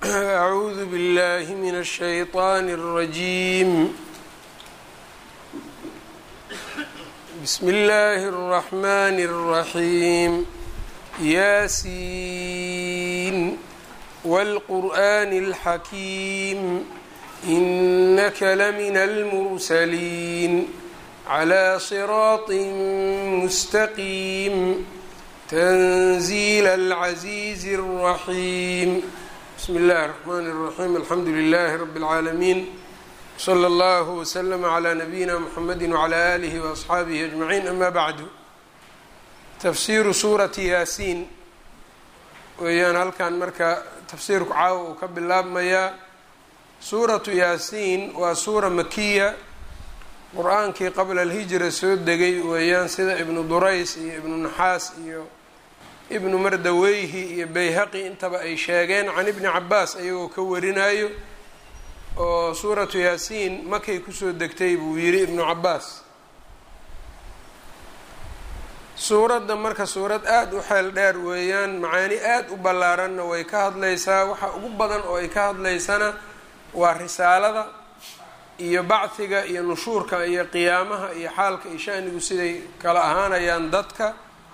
أعوذ بالله من الشيطان الرجيم بسم الله الرحمن الرحيم ياسين والقرآن الحكيم إنك لمن المرسلين على صراط مستقيم تنزيل العزيز الرحيم بسم الله الرحمن الرحيم الحمد لله رب العالمين slى اllه وsلم عlى نبيina mحamedi وعlى آlih وأصxaabihi أجمaعين ama bعdu tafsiru suurati yaasiin weeyaan halkan marka tafsiirku caawa uu ka bilaabmayaa suuratu yaasiin waa suura makiya qur-aankii qabla اlhijra soo degay weeyaan sida ibnu durays iyo ibnu naxaas iyo ibnu mardaweyhi iyo bayhaqi intaba ay sheegeen can ibni cabaas ayagoo ka warinayo oo suuratu yaasiin makay kusoo degtay buu yidhi ibnu cabaas suuradda marka suurad aada u xeel dheer weeyaan macaani aada u ballaaranna way ka hadlaysaa waxa ugu badan oo ay ka hadlaysana waa risaalada iyo bacdiga iyo nushuurka iyo qiyaamaha iyo xaalka iyo shanigu siday kala ahaanayaan dadka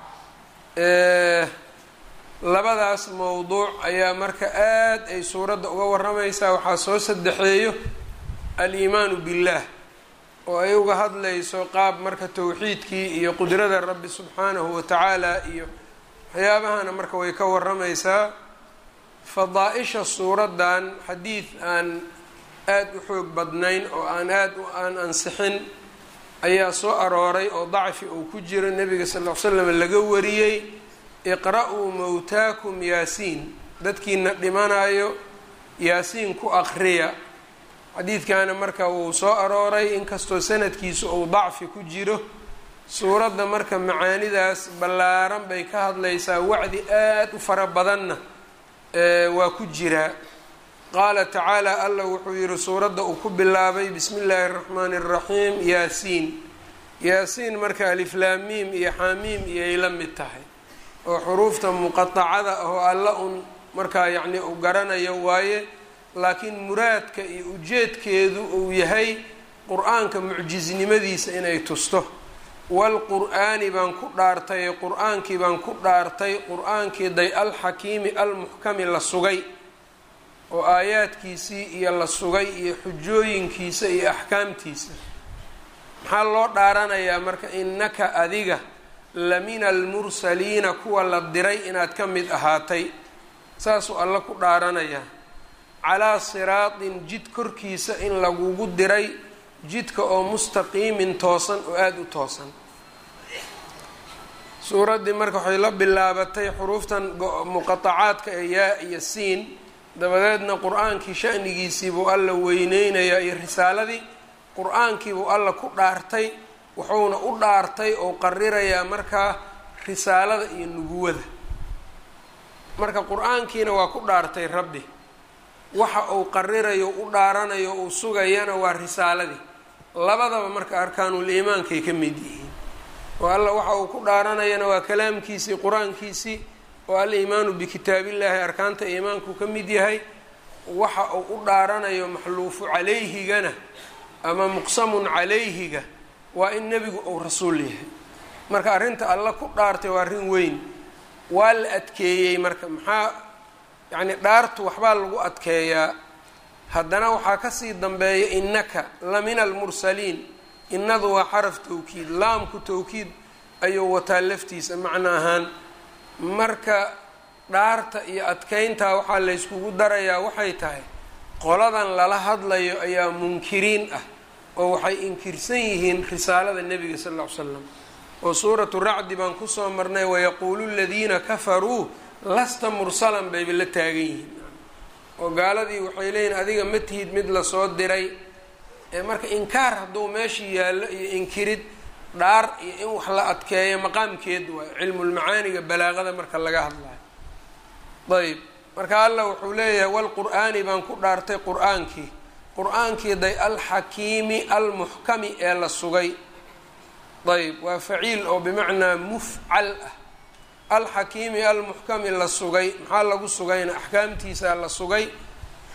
labadaas mowduuc ayaa marka aad ay suuradda uga waramaysaa waxaa soo saddexeeyo al-iimaanu billaah oo ay uga hadlayso qaab marka towxiidkii iyo qudrada rabbi subxaanahu wa tacaala iyo waxyaabahana marka way ka waramaysaa fadaa-isha suuraddan xadiid aan aada u xoog badnayn oo aan aada u aan ansixin ayaa soo arooray oo dacfi uu ku jiro nebiga sal ll ly slam laga wariyey iqra-uu mowtaakum yaasiin dadkiina dhimanayo yaasiin ku aqriya xadiidkaana marka wuu soo arooray inkastoo sanadkiisu uu dacfi ku jiro suuradda marka macaanidaas ballaaran bay ka hadlaysaa wacdi aada u fara badanna waa ku jiraa qaala tacaala allah wuxuu yihi suuradda uu ku bilaabay bismi illaahi araxmaani araxiim yaasiin yaasiin marka aliflaamiim iyo xaamiim iyay la mid tahay oo xuruufta muqatacada oo alla un markaa yacni uu garanayo waaye laakiin muraadka iyo ujeedkeedu uu yahay qur-aanka mucjisnimadiisa inay tusto walqur-aani baan ku dhaartay qur-aankii baan ku dhaartay qur-aankii day alxakiimi almuxkami la sugay oo aayaadkiisii iyo la sugay iyo xujooyinkiisa iyo axkaamtiisa maxaa loo dhaaranayaa marka innaka adiga lamina almursaliina kuwa la diray inaad ka mid ahaatay saasuu alla ku dhaaranayaa calaa siraatin jid korkiisa in lagugu diray jidka oo mustaqiimin toosan oo aada u toosan suuraddii marka waxay la bilaabatay xuruuftan muqatacaadka ee yaa iyo siin dabadeedna qur-aankii shanigiisii buu alla weyneynayaa iyo risaaladii qur-aankii buu alla ku dhaartay wuxuuna u dhaartay oo qarirayaa markaa risaalada iyo nubuwada marka qur-aankiina waa ku dhaartay rabbi waxa uu qarirayo u dhaaranayo uu sugayana waa risaaladii labadaba marka arkaanuul iimaankay ka mid yihiin oo alla waxa uu ku dhaaranayana waa kalaamkiisii qur-aankiisii oo al-iimaanu bikitaabillaahi arkaanta iimaanku ka mid yahay waxa uu u dhaaranayo maxluufu calayhigana ama muqsamun calayhiga waa in nebigu uu rasuul yahay marka arrinta alla ku dhaartay waa arrin weyn waa la adkeeyey marka maxaa yacni dhaartu waxbaa lagu adkeeyaa haddana waxaa kasii dambeeya innaka la mina almursaliin innadu waa xaraf tawkiid laamku tawkiid ayuu wataa laftiisa macno ahaan marka dhaarta iyo adkeyntaa waxaa layskugu darayaa waxay tahay qoladan lala hadlayo ayaa munkiriin ah oo waxay inkirsan yihiin risaalada nebiga sal ll ly slam oo suuratu racdi baan kusoo marnay wayaquulu ladiina kafaruu lasta mursalan bayba la taagan yihiin oo gaaladii waxay leeyihin adiga ma tihid mid lasoo diray marka inkaar hadduu meeshii yaallo iyo inkirid dhaar iyo in wax la adkeeyo maqaamkeed waayo cilmulmacaaniga balaaqada marka laga hadlayo ayb marka allah wuxuu leeyahay walqur-aani baan ku dhaartay qur-aankii qur-aankii day alxakiimi almuxkami ee la sugay ayb waa faciil oo bimacnaa mufcal ah alxakiimi almuxkami la sugay maxaa lagu sugayna axkaamtiisaa la sugay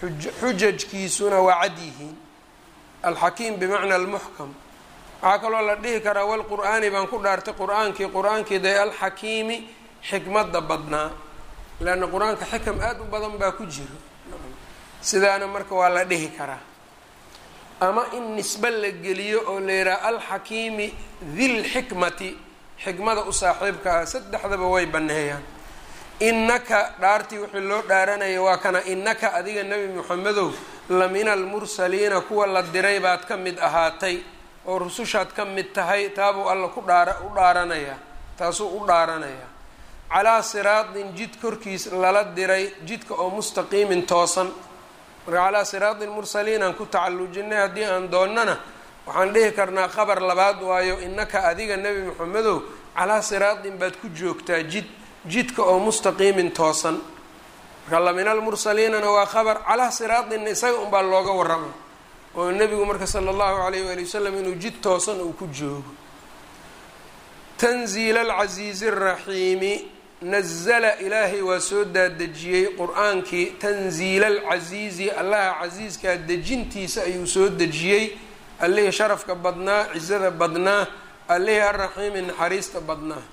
xujajkiisuna waa cad yihiin alxakiim bimacna almuxkam waxaa kaloo la dhihi karaa walqur'aani baan ku dhaartay qur-aankii qur-aankii dee alxakiimi xikmadda badnaa leanna qur-aanka xikam aada u badan baa ku jiro sidaana marka waa la dhihi karaa ama in nisbe la geliyo oo la yidhaha alxakiimi dilxikmati xikmada u saaxiibka ah saddexdaba way banneeyaan innaka dhaartii wixii loo dhaaranaya waa kana innaka adiga nebi moxamedow la mina almursaliina kuwa la diray baad ka mid ahaatay oo rusushaad ka mid tahay taabuu alla ku dhaara u dhaaranayaa taasuu u dhaaranayaa calaa siraatin jid korkiis lala diray jidka oo mustaqiimin toosan marka calaa siraati lmursaliin aan ku tacallujinay haddii aan doonnana waxaan dhihi karnaa qabar labaad waayo innaka adiga nebi moxamedow calaa siraatin baad ku joogtaa jid jidka oo mustaqiimin toosan marka lamin almursaliinana waa qabar calaa siraatinna isaga unbaa looga warrama oo nebigu marka sala allahu alayh waali wasalam inuu jid toosan uu ku joogo tanziila alcasiizi araxiimi nazala ilaahay waa soo daadejiyey qur-aankii tanziila alcasiizi allaha casiiskaa dejintiisa ayuu soo dejiyey allihii sharafka badnaa cisada badnaa allihii arraxiimi naxariista badnaa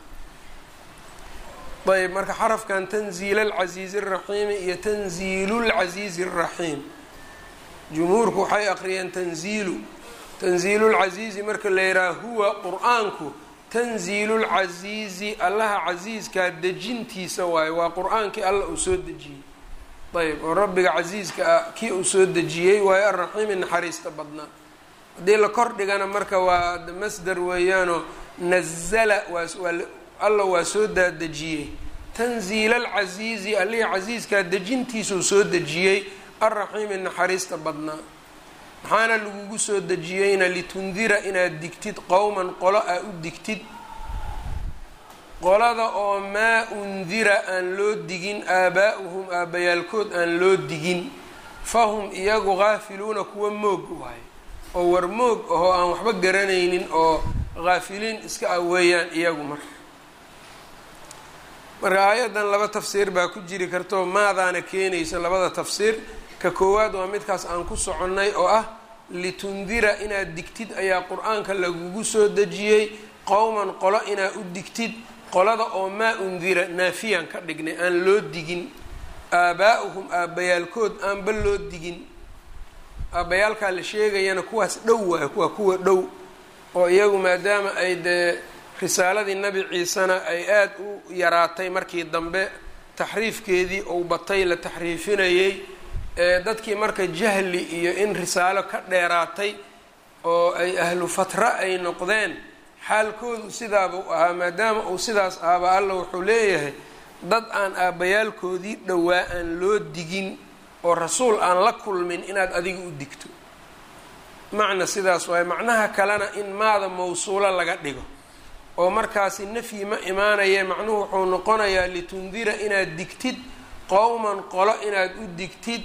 ayb marka xarafkan tanziila alcasiizi araxiimi iyo tanziilu lcasiizi araxiim jumhuurku waxay aqriyeen tanziilu tanziilu lcasiizi marka la yidhaha huwa qur-aanku tanziilu lcasiizi allaha casiiskaa dejintiisa waayo waa qur-aankii alla uu soo dejiyey ayb oo rabbiga casiiska ah kii uu soo dejiyey waayo arraxiimi naxariista badnaa haddii la kor dhigana marka waa masdar weeyaanoo nazala waa alla waa soo daadejiyey tanziila alcasiizi allihii casiiskaa dejintiisuu soo dejiyey arraxiimi naxariista badnaa maxaana lagugu soo dejiyeyna litundira inaad digtid qowman qolo aa u digtid qolada oo maa undira aan loo digin aabaa'uhum aabbayaalkood aan loo digin fahum iyagu haafiluuna kuwa moog waayo oo war moog ahoo aan waxba garanaynin oo haafiliin iska ah weeyaan iyagu marka marka aayaddan laba tafsiir baa ku jiri kartao maadaana keenaysa labada tafsiir ka koowaad waa midkaas aan ku soconnay oo ah litundira inaad digtid ayaa qur-aanka lagugu soo dejiyey qowman qolo inaad u digtid qolada oo maa undira naafiyaan ka dhignay aan loo digin aabaa'uhum aabbayaalkood aanba loo digin aabbayaalkaa la sheegayana kuwaas dhow waayo kuwa kuwa dhow oo iyagu maadaama ay dee risaaladii nabi ciisena ay aada u yaraatay markii dambe taxriifkeedii ou batay la taxriifinayey ee dadkii marka jahli iyo in risaalo ka dheeraatay oo ay ahlu fatra ay noqdeen xaalkoodu sidaabuu ahaa maadaama uu sidaas ahaaba alla wuxuu leeyahay dad aan aabbayaalkoodii dhowaa aan loo digin oo rasuul aan la kulmin inaad adiga u digto macna sidaas waaye macnaha kalena in maada mawsuulo laga dhigo oo markaasi nafyi ma imaanaye macnuhu wuxuu noqonayaa litundira inaad digtid qowman qolo inaad u digtid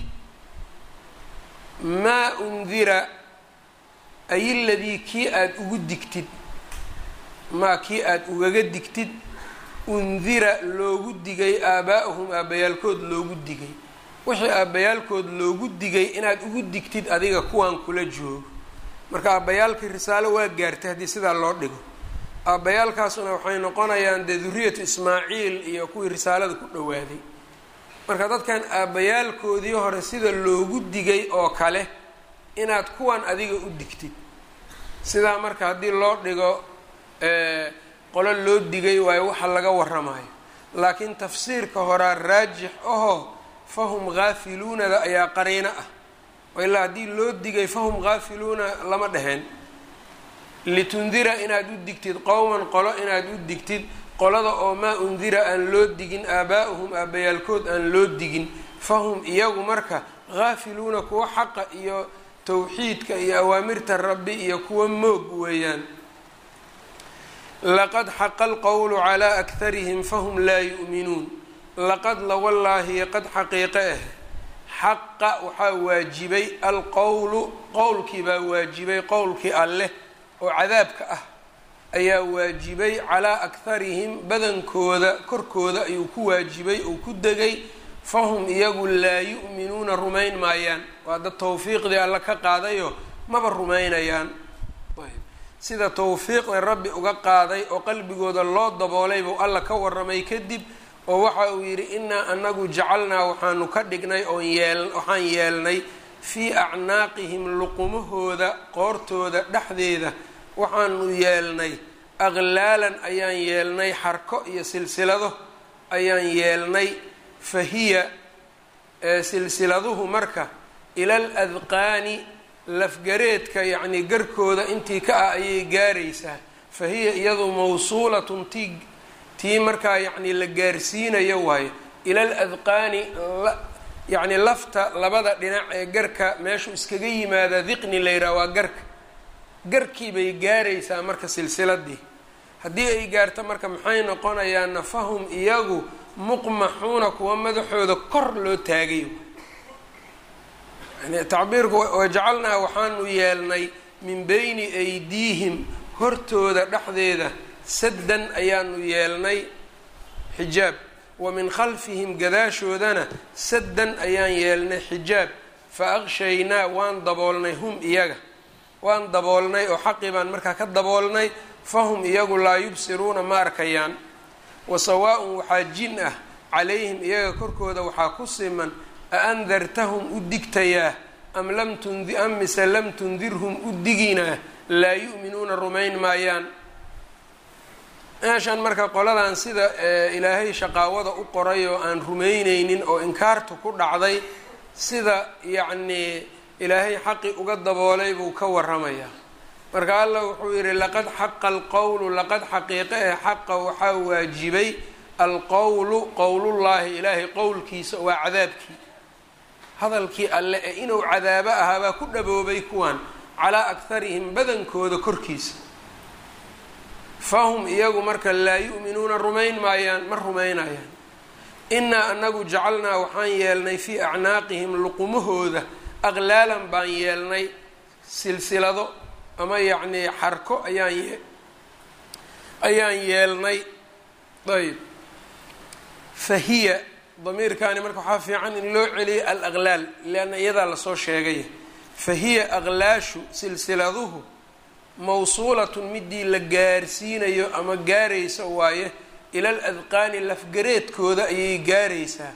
maa undira ay ladii kii aada ugu digtid maa kii aada ugaga digtid undira loogu digay aabaa'uhum aabbayaalkood loogu digay wixii aabbayaalkood loogu digay inaad ugu digtid adiga kuwaan kula joogo marka aabbayaalkii risaalo waa gaartay haddii sidaa loo dhigo aabbayaalkaasuna waxay noqonayaan dee duriyatu ismaaciil iyo kuwii risaalada ku dhowaaday marka dadkan aabbayaalkoodii hore sida loogu digay oo kale inaad kuwan adiga u digtid sidaa marka haddii loo dhigo qolo loo digay waayo waxa laga waramayo laakiin tafsiirka horaa raajix ahoo fahum haafiluunada ayaa qariino ah oo ilaa haddii loo digay fahum haafiluuna lama dheheen litundira inaad u digtid qowman qolo inaad u digtid qolada oo maa undira aan loo digin aabaa'uhum aabbayaalkood aan loo digin fahum iyagu marka haafiluuna kuwa xaqa iyo towxiidka iyo awaamirta rabbi iyo kuwa moog weeyaan laqad xaqa alqowlu calaa akharihim fahum laa yu'minuun laqad lawallaahi qad xaqiiqe ah xaqa waxaa waajibay alqowlu qowlkii baa waajibay qowlkii alleh oo cadaabka ah ayaa waajibay calaa akharihim badankooda korkooda ayuu ku waajibay uu ku degay fahum iyagu laa yu'minuuna rumayn maayaan waa dad tawfiiqdii alla ka qaadayo maba rumaynayaan sida tawfiiqda rabbi uga qaaday oo qalbigooda loo daboolay buu alla ka waramay kadib oo waxa uu yidhi innaa anagu jacalnaa waxaanu ka dhignay oon yeel waxaan yeelnay fii acnaaqihim luqumahooda qoortooda dhexdeeda waxaanu yeelnay aqlaalan ayaan yeelnay xarko iyo silsilado ayaan yeelnay fa hiya silsiladuhu marka ila al adqaani lafgareedka yacnii garkooda intii ka ah ayay gaaraysaa fa hiya iyadu mawsuulatun tii tii markaa yacnii la gaarsiinayo waayo ila al adqaani yacni lafta labada dhinac ee garka meeshuu iskaga yimaadaa diqni la yidhaha waa garka garkii bay gaaraysaa marka silsiladii haddii ay gaarto marka maxay noqonayaana fahum iyagu muqmaxuuna kuwa madaxooda kor loo taagay yani tacbiirku wajacalnaa waxaanu yeelnay min beyni aydiihim hortooda dhexdeeda saddan ayaanu yeelnay xijaab wa min khalfihim gadaashoodana saddan ayaan yeelnay xijaab fa aqshaynaa waan daboolnay hum iyaga waan daboolnay oo xaqii baan markaa ka daboolnay fahum iyagu laa yubsiruuna ma arkayaan wa sawaa-un waxaa jin ah calayhim iyaga korkooda waxaa ku siman a andartahum u digtayaa am lam tundi am mise lam tundirhum u diginaa laa yu'minuuna rumayn maayaan meeshan marka qoladan sida ilaahay shaqaawada u qoray oo aan rumayneynin oo inkaartu ku dhacday sida yacnii ilaahay xaqi uga daboolay buu ka waramayaa marka allah wuxuu yidhi laqad xaqa alqowlu laqad xaqiiqe ee xaqa waxaa waajibay alqowlu qowlullaahi ilaahay qowlkiisa waa cadaabkii hadalkii alle ee inuu cadaabo ahaabaa ku dhaboobay kuwan calaa akharihim badankooda korkiisa fahum iyagu marka laa yu'minuuna rumayn maayaan ma rumaynayaan innaa anagu jacalnaa waxaan yeelnay fii acnaaqihim luqumahooda aqlaalan baan yeelnay silsilado ama yacnii xarko ayaan ye ayaan yeelnay ayb fa hiya damiirkaani marka waxaa fiican in loo celiyay alaqlaal leanna iyadaa lasoo sheegay fa hiya aqlaashu silsiladuhu mawsuulatun midii la gaarsiinayo ama gaaraysa waaye ila al adqaani lafgareedkooda ayay gaaraysaa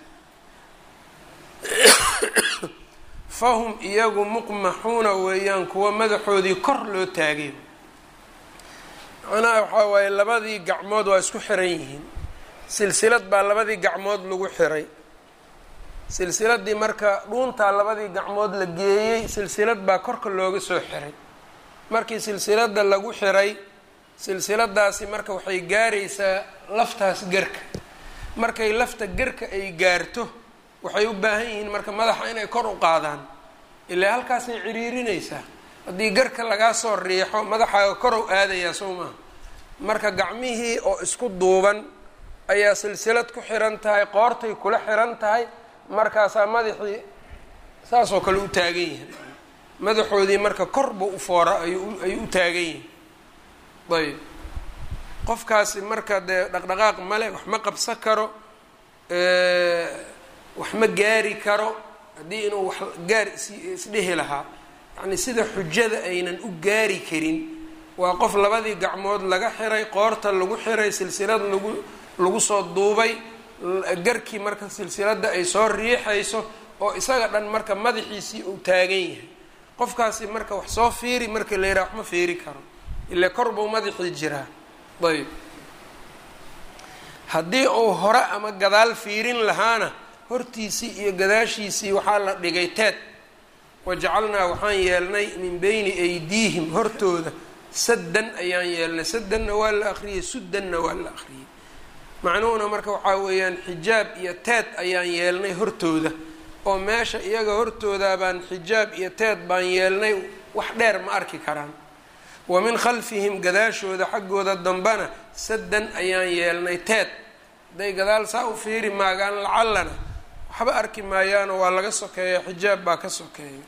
fahum iyagu muqmaxuuna weeyaan kuwa madaxoodii kor loo taagay macnaha waxaa waaye labadii gacmood waa isku xiran yihiin silsilad baa labadii gacmood lagu xiray silsiladii marka dhuuntaa labadii gacmood la geeyey silsilad baa korka looga soo xiray markii silsilada lagu xiray silsiladaasi marka waxay gaaraysaa laftaas garka markay lafta garka ay gaarto waxay u baahan yihiin marka madaxa inay kor u qaadaan ilaa halkaasay ciriirinaysaa haddii garka lagaa soo riixo madaxaaga korow aadayaa soo maha marka gacmihii oo isku duuban ayaa silsilad ku xiran tahay qoortay kula xiran tahay markaasaa madaxii saasoo kale u taagan yihin madaxoodii marka korba u foora ayuu ayuu u taagan yihin ayb qofkaasi marka dee dhaqdhaqaaq male wax ma qabsan karo wax ma gaari karo haddii inuu wax gaar is isdhihi lahaa yacni sida xujada aynan u gaari karin waa qof labadii gacmood laga xiray qoorta lagu xiray silsilad lagu lagu soo duubay garkii marka silsiladda ay soo riixayso oo isaga dhan marka madaxiisii uu taagan yahay qofkaasi marka wax soo fiiri marka la yidhaha wax ma fiiri karo ile kor buu madaxii jiraa ayb haddii uu hore ama gadaal fiirin lahaana hortiisii iyo gadaashiisii waxaa la dhigay teed wajacalnaa waxaan yeelnay min beyni aydiihim hortooda saddan ayaan yeelnay saddanna waa la akhriyey suddanna waa la akhriyey macnuhuna marka waxaa weeyaan xijaab iyo teed ayaan yeelnay hortooda oo meesha iyaga hortooda baan xijaab iyo teed baan yeelnay wax dheer ma arki karaan wa min khalfihim gadaashooda xaggooda dambana saddan ayaan yeelnay teed hadday gadaal saa u fiiri maagaan lacallana waxba arki maayaanoo waa laga sokeeya xijaab baa ka sokeeya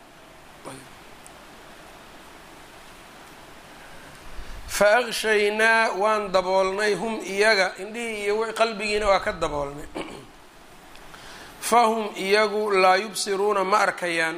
fa akshaynaa waan daboolnay hum iyaga indhihii iyo qalbigiina waa ka daboolnay fahum iyagu laa yubsiruuna ma arkayaan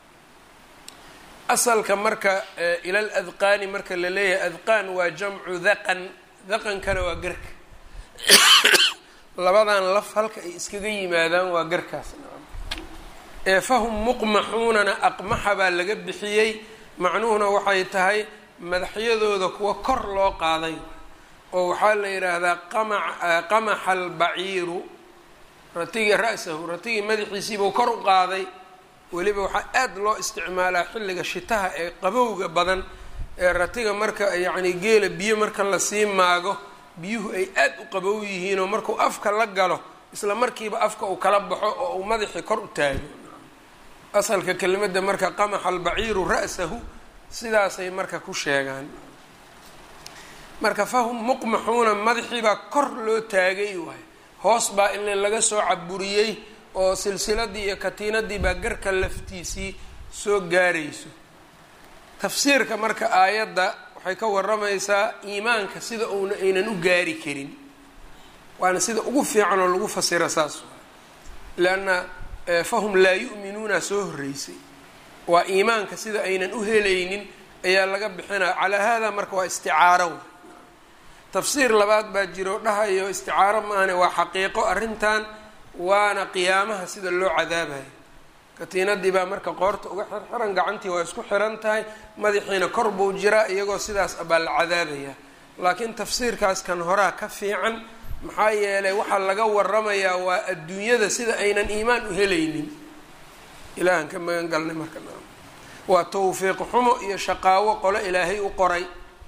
asalka marka ilal adqaani marka la leeyahay adqaan waa jamcu daqan daqankana waa garka labadan laf halka ay iskaga yimaadaan waa garkaas ee fahum muqmaxuunana aqmaxa baa laga bixiyey macnuhuna waxay tahay madaxyadooda kuwa kor loo qaaday oo waxaa la yidhaahdaa qamaxa albaciiru ratigii ra-sahu ratigii madaxiisiibuu kor u qaaday weliba waxaa aad loo isticmaalaa xilliga shitaha ee qabowga badan ee ratiga marka yacni geela biyo marka lasii maago biyuhu ay aad u qabow yihiinoo markuu afka la galo isla markiiba afka uu kala baxo oo uu madaxii kor u taago asalka kelimadda marka qamaxa albaciiru ra-sahu sidaasay marka ku sheegaan marka fahum muqmaxuuna madaxiibaa kor loo taagay waay hoos baa in laga soo caburiyey oo silsiladii iyo katiinadii baa garka laftiisii soo gaarayso tafsiirka marka aayadda waxay ka waramaysaa iimaanka sida uuna aynan u gaari karin waana sida ugu fiican oo lagu fasira saas leanna fahum laa yu'minuuna soo horreysay waa iimaanka sida aynan u helaynin ayaa laga bixinaya calaa hada marka waa isticaaro tafsiir labaad baa jiro dhahayo isticaaro maahane waa xaqiiqo arrintan waana qiyaamaha sida loo cadaabayo katiinadii baa marka qoorta uga xirxiran gacantii waa isku xiran tahay madaxiina kor buu jiraa iyagoo sidaas baa la cadaabaya laakiin tafsiirkaas kan horaa ka fiican maxaa yeelay waxaa laga waramayaa waa adduunyada sida aynan iimaan u helaynin ilaahan ka magan galnay marka waa tawfiiq xumo iyo shaqaawo qolo ilaahay u qoray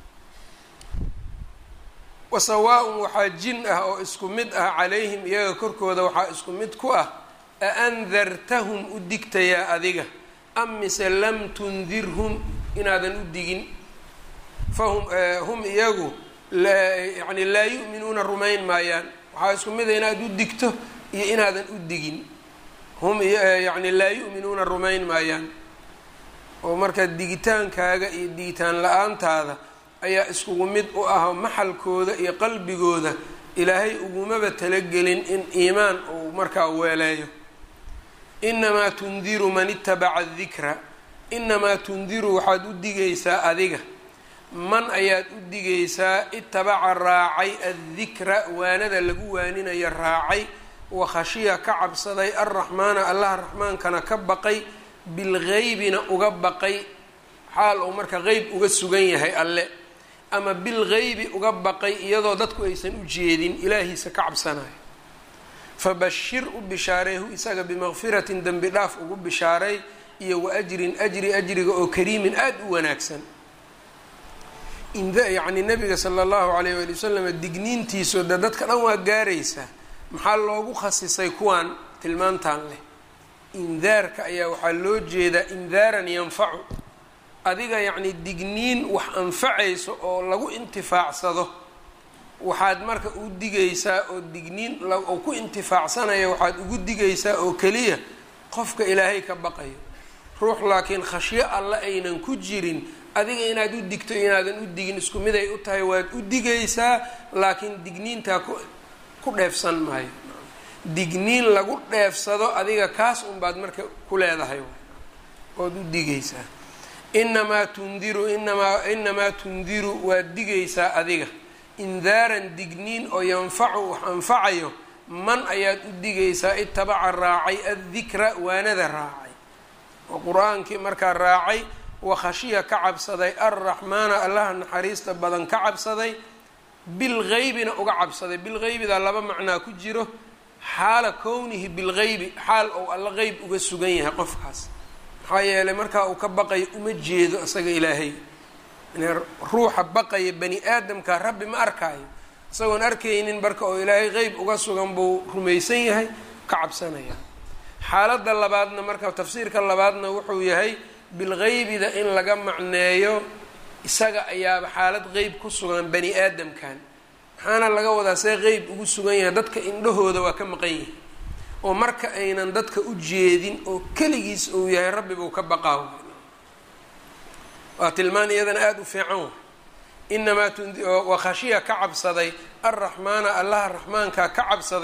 wasawaa-un waxaa jin ah oo isku mid ah calayhim iyaga korkooda waxaa isku mid ku ah aandartahum u digtayaa adiga am mise lam tundirhum inaadan u digin fahum hum iyagu yani laa yu'minuuna rumayn maayaan waxaa isku mid a inaad u digto iyo inaadan u digin hum yani laa yu'minuuna rumayn maayaan oo marka digitaankaaga iyo digitaan la-aantaada ayaa iskugu mid u ah maxalkooda iyo qalbigooda ilaahay ugumaba talagelin in iimaan uu markaa weeleeyo inamaa tundiru man itabaca dikra inamaa tundiru waxaad u digaysaa adiga man ayaad u digaysaa itabaca raacay addikra waanada lagu waaninayo raacay wa khashiya ka cabsaday alraxmaana allaha raxmaankana ka baqay bilgeybina uga baqay xaal uu marka qeyb uga sugan yahay alle ama bilgeybi uga baqay iyadoo dadku aysan u jeedin ilaahiisa ka cabsanayo fabashir u bishaareehu isaga bimaqfiratin dembi dhaaf ugu bishaaray iyo wa ajrin ajri ajriga oo kariimin aada u wanaagsan yacni nabiga sala allahu alayh waali wasalam digniintiisu de dadka dhan waa gaaraysaa maxaa loogu khasisay kuwaan tilmaantan leh indaarka ayaa waxaa loo jeedaa indaaran yanfacu adiga yacni digniin wax anfacayso oo lagu intifaacsado waxaad marka u digaysaa oo digniin oo ku intifaacsanaya waxaad ugu digaysaa oo keliya qofka ilaahay ka baqayo ruux laakiin khashyo alle aynan ku jirin adiga inaad u digto inaadan u digin isku mid ay u tahay waad u digaysaa laakiin digniintaa ku ku dheefsan maayo digniin lagu dheefsado adiga kaas unbaad marka ku leedahay ood u digaysaa inamaa tundiru inamaa inamaa tundiru waad digaysaa adiga indaaran digniin oo yanfacu wax anfacayo man ayaad u digaysaa itabaca raacay addikra waanada raacay oo qur-aankii markaa raacay wakhashiya ka cabsaday alraxmaana allaha naxariista badan ka cabsaday bilgeybina uga cabsaday bilgeybidaa laba macnaa ku jiro xaala kownihi bilgeybi xaal ou alla qeyb uga sugan yahay qofkaas maxaa yeelay markaa uu ka baqayo uma jeedo isaga ilaahay ruuxa baqaya bani aadamka rabbi ma arkaayo isagoon arkaynin marka oo ilaahay qeyb uga sugan buu rumaysan yahay ka cabsanaya xaaladda labaadna marka tafsiirka labaadna wuxuu yahay bilgeybida in laga macneeyo isaga ayaaba xaalad qeyb ku sugan bani aadamkan maxaana laga wadaa see qeyb ugu sugan yahay dadka indhahooda waa ka maqan yahay oo marka aynan dadka u jeedin oo keligiis uu yahay rabbi buu ka baqaa waa tilmaan iyadana aada u fiican wa inamaa waa khashiya ka cabsaday alraxmaana allaha raxmaankaa ka cabsaday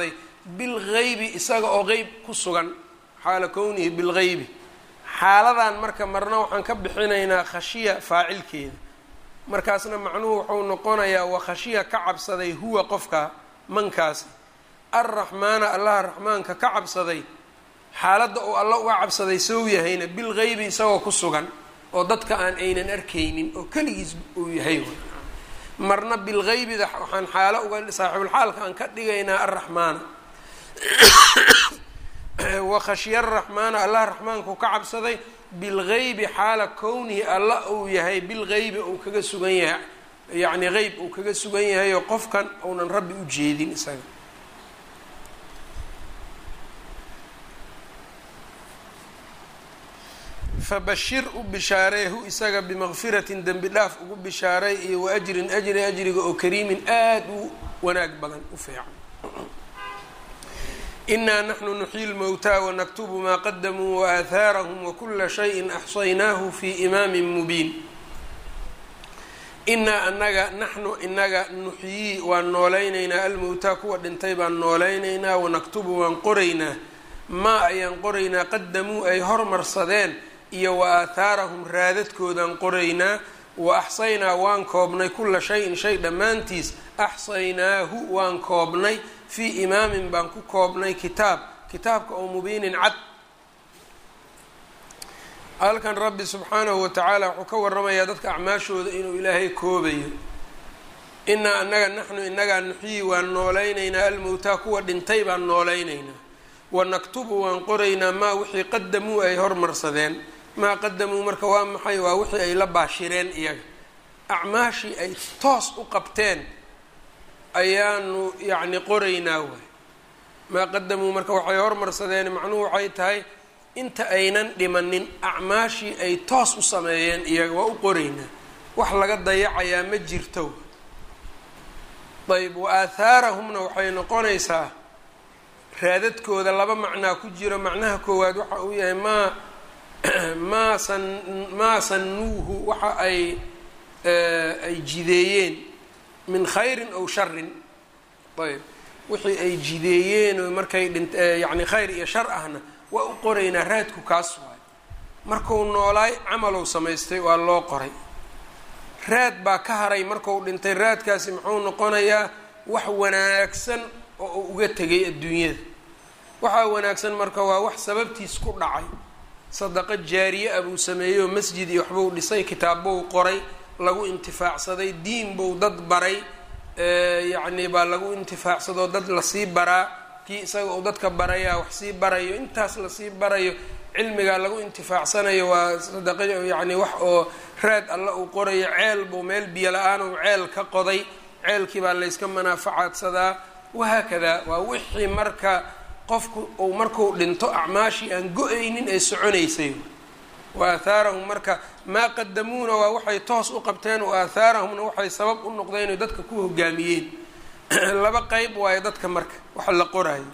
bilgeybi isaga oo qeyb ku sugan xaala kownihi bilgeybi xaaladan marka marna waxaan ka bixinaynaa khashiya faacilkeeda markaasna macnuhu wuxuu noqonayaa wa khashiya ka cabsaday huwa qofka mankaasi arraxmaana allaha raxmaanka ka cabsaday xaaladda uu alla uga cabsaday sow yahayna bilgeybi isagoo ku sugan oo dadka aan aynan arkaynin oo keligiis uu yahay marna bilgeybida waxaan xaalo uga saaxibulxaalka aan ka dhigaynaa arraxmaana wa khashya araxmaana allah raxmaanku ka cabsaday bilgeybi xaala kownihi alla uu yahay bilgeybi uu kaga sugan yahay yacni qeyb uu kaga sugan yahay oo qofkan uunan rabbi u jeedin isaga fabashir u bishaareehu isaga bimaqfiratin dembi dhaaf ugu bishaaray iyo wa ajrin ajri ajriga oo kariimin aada u wanaag badan u fiican inaa naxnu nuxyi lmowtaa wanaktubu maa qadamuu waaathaarahum wakula shayin axsaynaahu fi imaamin mubiin inaa anaga naxnu inaga nuxyii waan noolaynaynaa almowtaa kuwa dhintay baan noolaynaynaa wanaktubu waan qoraynaa maa ayaan qoraynaa qadamuu ay hormarsadeen iyo wa aathaarahum raadadkoodaan qoraynaa wa axsaynaa waan koobnay kula shayin shay dhammaantiis axsaynaahu waan koobnay fii imaamin baan ku koobnay kitaab kitaabka oo mubiinin cad halkan rabbi subxaanahu watacaala wuxuu ka waramayaa dadka acmaashooda inuu ilaahay koobayo inaa anaga naxnu inagaa nuxyii waan noolaynaynaa almowtaa kuwa dhintay baan noolaynaynaa wanaktubu waan qoraynaa maa wixii qadamuu ay hormarsadeen maa qadamuu marka waa maxay waa wixii ay la baashireen iyaga acmaashii ay toos u qabteen ayaanu yacni qoraynaa waay maa qadamuu marka waxay hormarsadeen macnuhu waxay tahay inta aynan dhimanin acmaashii ay toos u sameeyeen iyaga waa u qoraynaa wax laga dayacayaa ma jirto ayb wa aathaarahumna waxay noqonaysaa raadadkooda laba macnaa ku jiro macnaha koowaad waxa uu yahay maa maa san maa sannuuhu waxa ay ay jideeyeen min khayrin aw sharin ayb wixii ay jideeyeen oo markay dhint yacni khayr iyo shar ahna waa u qoraynaa raadku kaas waay marku noolaay camalow samaystay waa loo qoray raad baa ka haray marku dhintay raadkaasi muxuu noqonayaa wax wanaagsan oo uu uga tegay adduunyada waxaa wanaagsan marka waa wax sababtiis ku dhacay sadaqo jaariye ah buu sameeyey oo masjid iyo waxbuu dhisay kitaabbuu qoray lagu intifaacsaday diin buu dad baray yacni baa lagu intifaacsadoo dad lasii baraa kii isaga uu dadka barayaa wax sii barayo intaas lasii barayo cilmigaa lagu intifaacsanayo waa sadaqa yacni wax oo raad alla uu qorayo ceel buu meel biyo la-aan uu ceel ka qoday ceelkii baa layska manaafacaadsadaa wahaakadaa waa wixii marka qofku uu markuu dhinto acmaashii aan go-aynin ee soconaysay wa aathaarahum marka maa qadamuuna waa waxay toos u qabteen wa aathaarahumna waxay sabab u noqdeen oy dadka ku hogaamiyeen laba qeyb waayo dadka marka waxa la qoraayo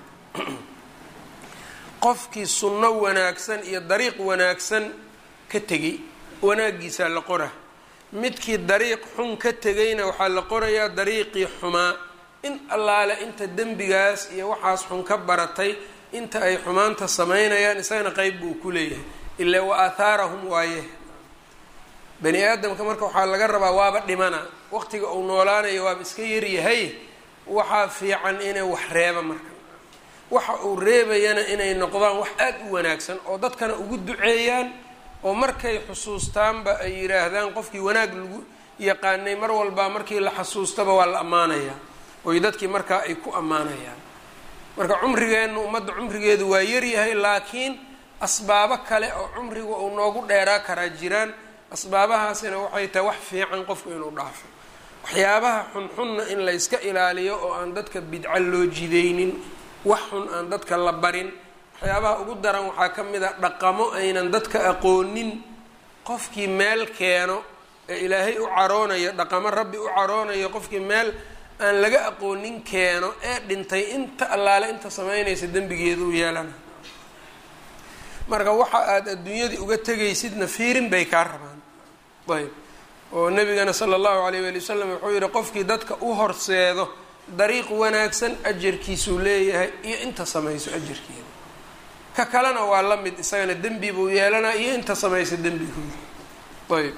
qofkii sunno wanaagsan iyo dariiq wanaagsan ka tegay wanaaggiisaa la qora midkii dariiq xun ka tegayna waxaa la qorayaa dariiqii xumaa in allaale inta dembigaas iyo waxaas xun ka baratay inta ay xumaanta samaynayaan isagana qeyb buu ku leeyahay ilaa wa aathaarahum waaye bani aadamka marka waxaa laga rabaa waaba dhimana waqtiga uu noolaanayo waaba iska yaryahay waxaa fiican inay wax reeba marka waxa uu reebayana inay noqdaan wax aada u wanaagsan oo dadkana ugu duceeyaan oo markay xusuustaanba ay yidhaahdaan qofkii wanaag lagu yaqaanay mar walbaa markii la xasuustaba waa la ammaanayaa oy dadkii markaa ay ku ammaanayaan marka cumrigeenna ummadda cumrigeedu waa yaryahay laakiin asbaabo kale oo cumriga uu noogu dheeraa karaa jiraan asbaabahaasina waxay tahay wax fiican qofku inuu dhaafo waxyaabaha xunxunna in layska ilaaliyo oo aan dadka bidco loo jidaynin wax xun aan dadka la barin waxyaabaha ugu daran waxaa ka mid a dhaqamo aynan dadka aqoonin qofkii meel keeno ee ilaahay u caroonayo dhaqamo rabbi u caroonayo qofkii meel aan laga aqoonin keeno ee dhintay inta allaale inta samaynaysa dembigeedu u yeelana marka waxa aada adduunyadii uga tegaysidna fiirin bay kaa rabaan ayb oo nabigana sala allahu alayh waali wasalam wuxuu yihi qofkii dadka u horseedo dariiq wanaagsan ajarkiisuu leeyahay iyo inta samayso ajarkeeda ka kalena waa la mid isagana dembi buu yeelanaa iyo inta samaysa dembigooda ayb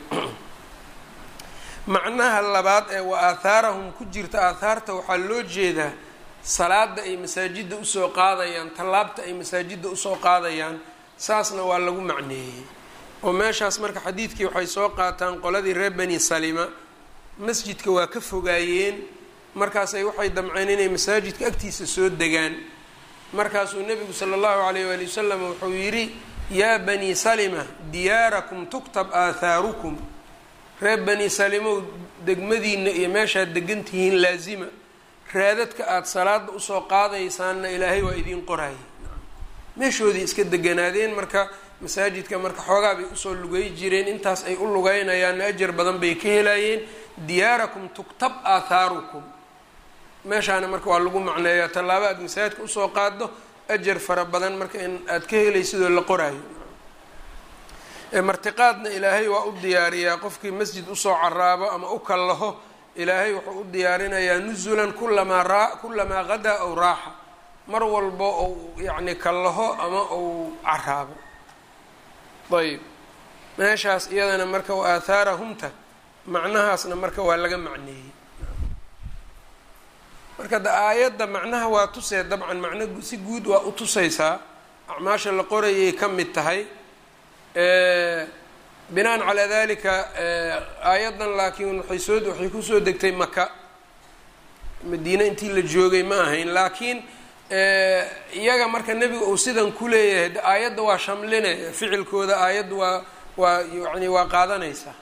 macnaha labaad ee wa aathaarahum ku jirta aathaarta waxaa loo jeedaa salaada ay masaajidda usoo qaadayaan tallaabta ay masaajidda usoo qaadayaan saasna waa lagu macneeyey oo meeshaas marka xadiidkii waxay soo qaataan qoladii reer bani salima masjidka waa ka fogaayeen markaasay waxay damceen inay masaajidka agtiisa soo degaan markaasuu nebigu sala allahu calayh waali wasalam wuxuu yidhi yaa bani salima diyaarakum tuktab aathaarukum reer bani salimow degmadiina iyo meeshaad degan tihiin laasima raadadka aada salaada usoo qaadaysaanna ilaahay waa idiin qoraya meeshoodii iska deganaadeen marka masaajidka marka xoogaa bay usoo lugay jireen intaas ay u lugaynayaanna ajar badan bay ka helayeen diyaarakum tuktab aathaarukum meeshaana marka waa lagu macneeyaa tallaabo aada masaajidka usoo qaado ajar fara badan marka in aada ka helaysidoo la qoraayo martiqaadna ilaahay waa u diyaariyaa qofkii masjid usoo caraabo ama u kallaho ilaahay wuxuu u diyaarinayaa nusulan kulamaa raa kulamaa qadaa aw raaxa mar walbo ou yacni kallaho ama ou caraabo ayb meeshaas iyadana marka wa aathaarahumta macnahaasna marka waa laga macneeyey marka da aayadda macnaha waa tusee dabcan macno si guud waa u tusaysaa acmaasha la qorayay ka mid tahay binaan calaa dalika aayaddan laakiin waxay soo waxay kusoo degtay maka madiine intii la joogay ma ahayn laakiin iyaga marka nebiga uu sidan ku leeyahay aayadda waa shamline ficilkooda aayadda waa waa yani waa qaadanaysaa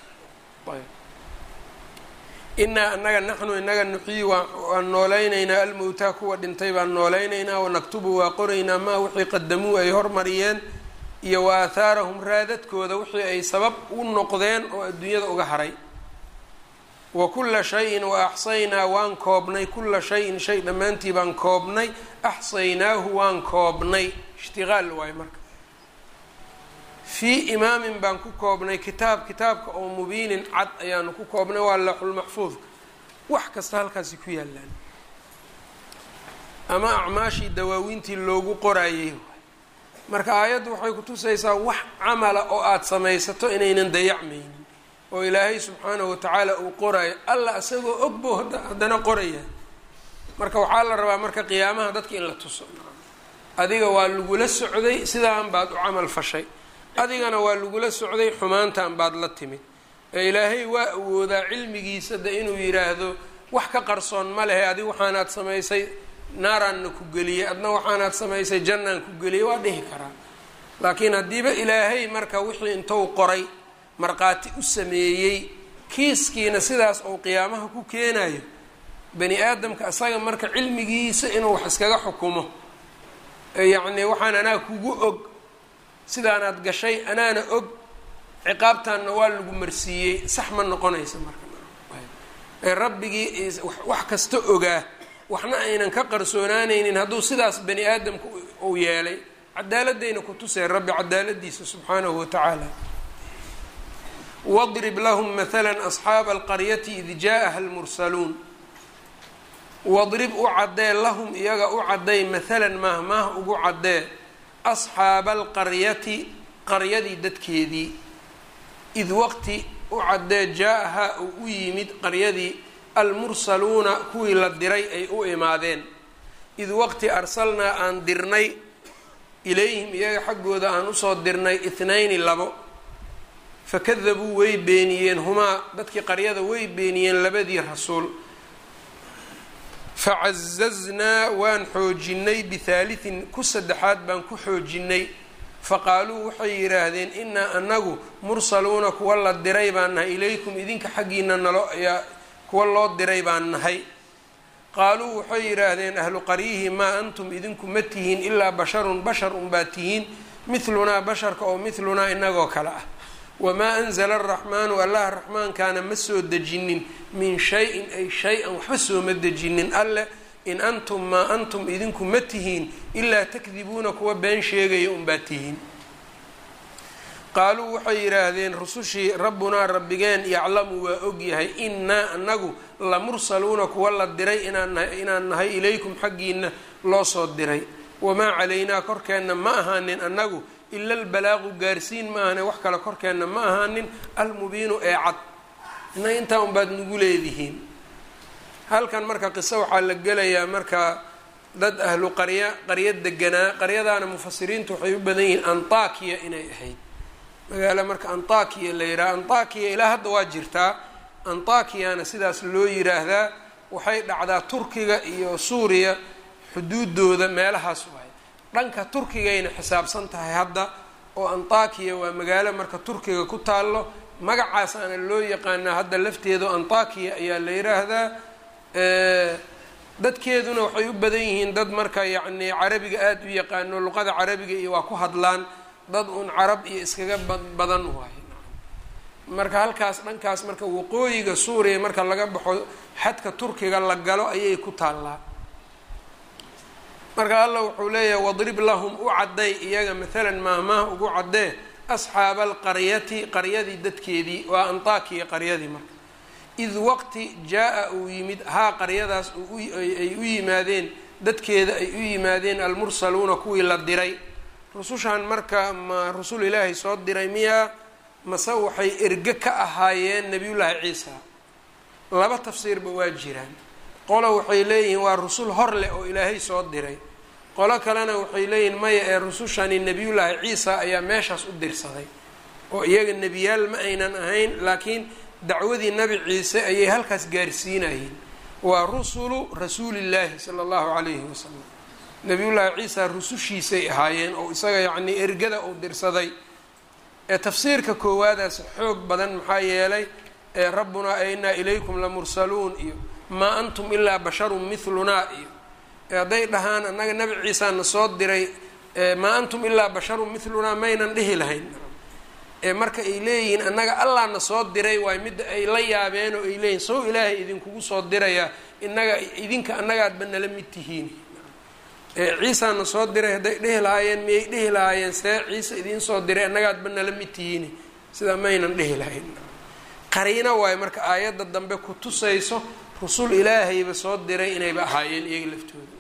inaa anaga naxnu inaga nuxyi waan noolaynaynaa almowtaa kuwa dhintay baan noolaynaynaa wanaktubu waa qoraynaa maa wixii qadamuu ay hormariyeen iyo wa aahaarahum raadadkooda wixii ay sabab u noqdeen oo adduunyada uga haray wa kulla shayin wa axsaynaa waan koobnay kulla shayin shay dhammaantii baan koobnay axsaynaahu waan koobnay ishtiqaal waayo marka fii imaamin baan ku koobnay kitaab kitaabka oo mubiinin cad ayaanu ku koobnay waa laaxulmaxfuudka wax kasta halkaasi ku yaalaan ama acmaashii dawaawiintii loogu qoraayay marka aayaddu waxay kutusaysaa wax camala oo aada samaysato inaynan dayacmaynin oo ilaahay subxaanahu watacaala uu qoraayo alla isagoo ogbo haddana qoraya marka waxaa la rabaa marka qiyaamaha dadka in la tuso adiga waa lagula socday sidaan baad u camal fashay adigana waa lagula socday xumaantan baad la timid ee ilaahay waa awoodaa cilmigiisa de inuu yidhaahdo wax ka qarsoon ma lehe adig waxaanaad samaysay naaraanna ku geliyey adna waxaanaad samaysay jannaan ku geliyey waa dhihi karaa laakiin haddiiba ilaahay marka wixii intou qoray markhaati u sameeyey kiiskiina sidaas uu qiyaamaha ku keenayo bani aadamka isaga marka cilmigiisa inuu wax iskaga xukumo yacni waxaan anaa kugu og sidaanaad gashay anaana og ciqaabtaanna waa lagu marsiiyey sax ma noqonaysa marka rabbigii wax kasta ogaa waxna aynan ka qarsoonaanaynin hadduu sidaas bani aadamka uu yeelay cadaaladayna ku tusay rabbi cadaaladiisa subxaanahu watacaala wadrib lahum mahala asxaaba alqaryati id jaaءaha almursaluun wadrib u caddee lahum iyaga u cadday mahalan maahmaah ugu caddee asxaaba alqaryati qaryadii dadkeedii id waqti u caddee jaa-ahaa uu u yimid qaryadii almursaluuna kuwii la diray ay u imaadeen id waqti arsalnaa aan dirnay ilayhim iyaga xaggooda aan usoo dirnay ithnayni labo fakadabuu way beeniyeen humaa dadkii qaryada way beeniyeen labadii rasuul facazaznaa waan xoojinay bihaalitin ku saddexaad baan ku xoojinay faqaaluu waxay yidhaahdeen inaa anagu mursaluuna kuwa la diray baan nahay ilaykum idinka xaggiina nalo ayaa kuwa loo diray baan nahay qaaluu waxay yidhaahdeen ahlu qaryihi maa antum idinku ma tihiin ilaa basharun bashar unbaa tihiin midlunaa basharka oo midlunaa inagoo kale ah wamaa anzala araxmaanu allah raxmaankaana ma soo dejinin min shay-in ay shay-an waxba sooma dejinin alleh in antum maa antum idinku ma tihiin ilaa takdibuuna kuwa been sheegaya unbaa tihiin qaaluu waxay yidhaahdeen rusushii rabbunaa rabbigeen yaclamu waa ogyahay innaa anagu la mursaluuna kuwa la diray inaan nahay ilaykum xaggiina loo soo diray wamaa calaynaa korkeenna ma ahaanin annagu ila albalaaqu gaarsiin ma ahane wax kale korkeenna ma ahaanin almubiinu ee cad innaga intaa unbaad nagu leedihiin halkan marka qiso waxaa la gelayaa marka dad ahlu qarya qarya deganaa qaryadaana mufasiriintu waxay u badan yihiin antakiya inay ahayd magaalo marka antakiya la yidhaha antakiya ilaa hadda waa jirtaa antakiyana sidaas loo yiraahdaa waxay dhacdaa turkiga iyo suuriya xuduudooda meelahaas waay dhanka turkigayna xisaabsan tahay hadda oo antakiya waa magaalo marka turkiga ku taallo magacaas aana loo yaqaanaa hadda lafteedu antakiya ayaa la yiraahdaa dadkeeduna waxay u badan yihiin dad marka yacni carabiga aada u yaqaano luqada carabiga iyo waa ku hadlaan dad uun carab iyo iskaga badan waay marka halkaas dhankaas marka waqooyiga suuriya marka laga baxo xadka turkiga la galo ayay ku taallaa marka alla wuxuu leeyahay wadrib lahum u cadday iyaga maalan maahmaah ugu caddee asxaaba alqaryati qaryadii dadkeedii waa antakiya qaryadii marka id waqti jaa-a uu yimid haa qaryadaas ay u yimaadeen dadkeeda ay u yimaadeen almursaluuna kuwii la diray rusushan marka ma rusul ilaahay soo diray miyaa mase waxay erge ka ahaayeen nebiyullaahi ciisa laba tafsiirba waa jiraan qolo waxay leeyihiin waa rusul hor leh oo ilaahay soo diray qolo kalena waxay leeyihiin maya ee rusushani nebiyullaahi ciisa ayaa meeshaas u dirsaday oo iyaga nebiyaal ma aynan ahayn laakiin dacwadii nabi ciise ayay halkaas gaarsiinayeen waa rusulu rasuulillaahi sala allahu calayhi wasalam nebiyullaahi ciisa rusushiisay ahaayeen oo isaga yacnii ergada uu dirsaday ee tafsiirka koowaadaas xoog badan maxaa yeelay ee rabbunaa ainaa ilaykum lamursaluun iyo maa antum ilaa basharun mithlunaa iyo ee hadday dhahaan annaga nebi ciisaana soo diray maa antum ilaa basharun mithlunaa maynan dhihi lahayn ee marka ay leeyihiin annaga allaana soo diray waay midda ay la yaabeen oo ay leeyihin sow ilaahay idinkugu soo dirayaa inaga idinka annagaadba nala mid tihiin ee ciisaana soo diray hadday dhihi lahaayeen miyay dhihi lahaayeen see ciise idiin soo diray annagaadba nala mid tihiin sidaa maynan dhihi lahayn qariino waayo marka aayadda dambe ku tusayso rusul ilaahayba soo diray inayba ahaayeen iyaga laftooda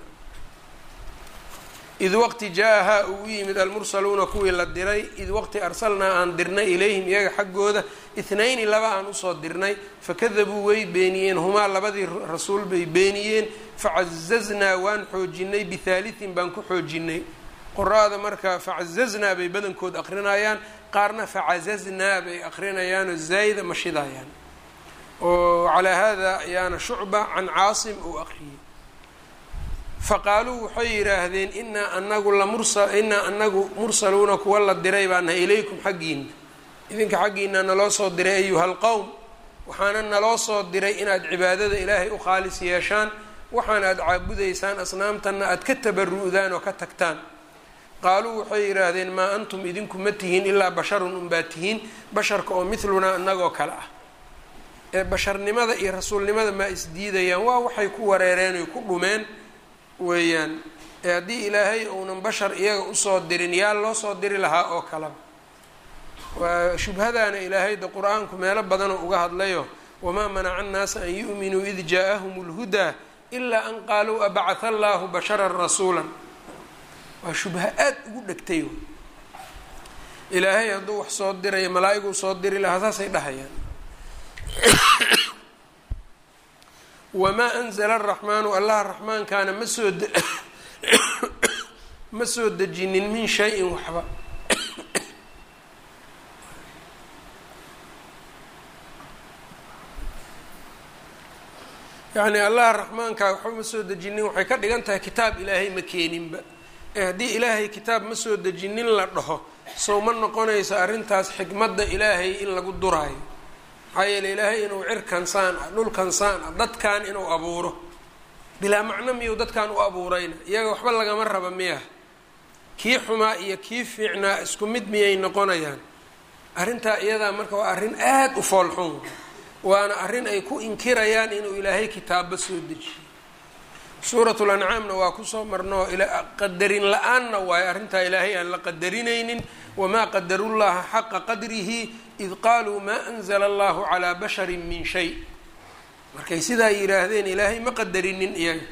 id waqti jaa-ahaa uu u yimid almursaluuna kuwii la diray id waqti arsalnaa aan dirnay ilayhim iyaga xaggooda ithnayni laba aan usoo dirnay fakadabuu way beeniyeen humaa labadii rasuul bay beeniyeen facazaznaa waan xoojinay bihaalitin baan ku xoojinay qora-da marka facazaznaa bay badankood aqrinayaan qaarna facazaznaa bay aqrinayaanoo zaayida mashidayaan oo calaa hada ayaana shucba can caasim uu aqriyey faqaaluu waxay yidhaahdeen inaa anagu lamursa inaa anagu mursaluuna kuwa la diray baa nahay ilaykum xaggiina idinka xaggiina naloo soo diray ayuha alqowm waxaana naloo soo diray inaad cibaadada ilaahay u khaalis yeeshaan waxaana aada caabudaysaan asnaamtanna aada ka tabaru'daan oo ka tagtaan qaaluu waxay yidhaahdeen maa antum idinku ma tihiin ilaa basharun unbaa tihiin basharka oo mithlunaa inagoo kale ah ee basharnimada iyo rasuulnimada maa isdiidayaan waa waxay ku wareereen oy ku dhumeen weeyaan ee haddii ilaahay uunan bashar iyaga usoo dirin yaa loo soo diri lahaa oo kaleba waa shubhadaana ilaahayda qur-aanku meelo badanoo uga hadlayo wamaa manaca annaasa an yu'minuu id jaa-ahum اlhudaa ilaa an qaaluu abacatha allaahu basharan rasuulan waa shubha aada ugu dhegtay ilaahay hadduu wax soo dirayo malaa-iguu soo diri lahaa saasay dhahayaan wamaa anzala araxmaanu allaha raxmaankaana ma soo ma soo dejinin min shay-in waxba yacni allaha raxmaankaa waxba ma soo dejinin waxay ka dhigan tahay kitaab ilaahay ma keeninba ee haddii ilaahay kitaab ma soo dejinin la dhaho sow ma noqonayso arrintaas xikmadda ilaahay in lagu duraayo maxaa yeele ilaahay inuu cirkan saan ah dhulkan saan ah dadkan inuu abuuro bilaa macno miyuu dadkan u abuurayna iyaga waxba lagama raba miya kii xumaa iyo kii fiicnaa isku mid miyay noqonayaan arrintaa iyadaa marka waa arrin aada u foolxun waana arrin ay ku inkirayaan inuu ilaahay kitaabba soo dejiyo suuratu lancaamna waa kusoo marnoo qadarin la-aanna waayo arrintaa ilaahay aan la qadarinaynin wamaa qadarullaha xaqa qadrihi id qaaluu maa anzla allahu calaa bashari min shay markay sidaa yidhaahdeen ilaahay ma qadarinin iyaga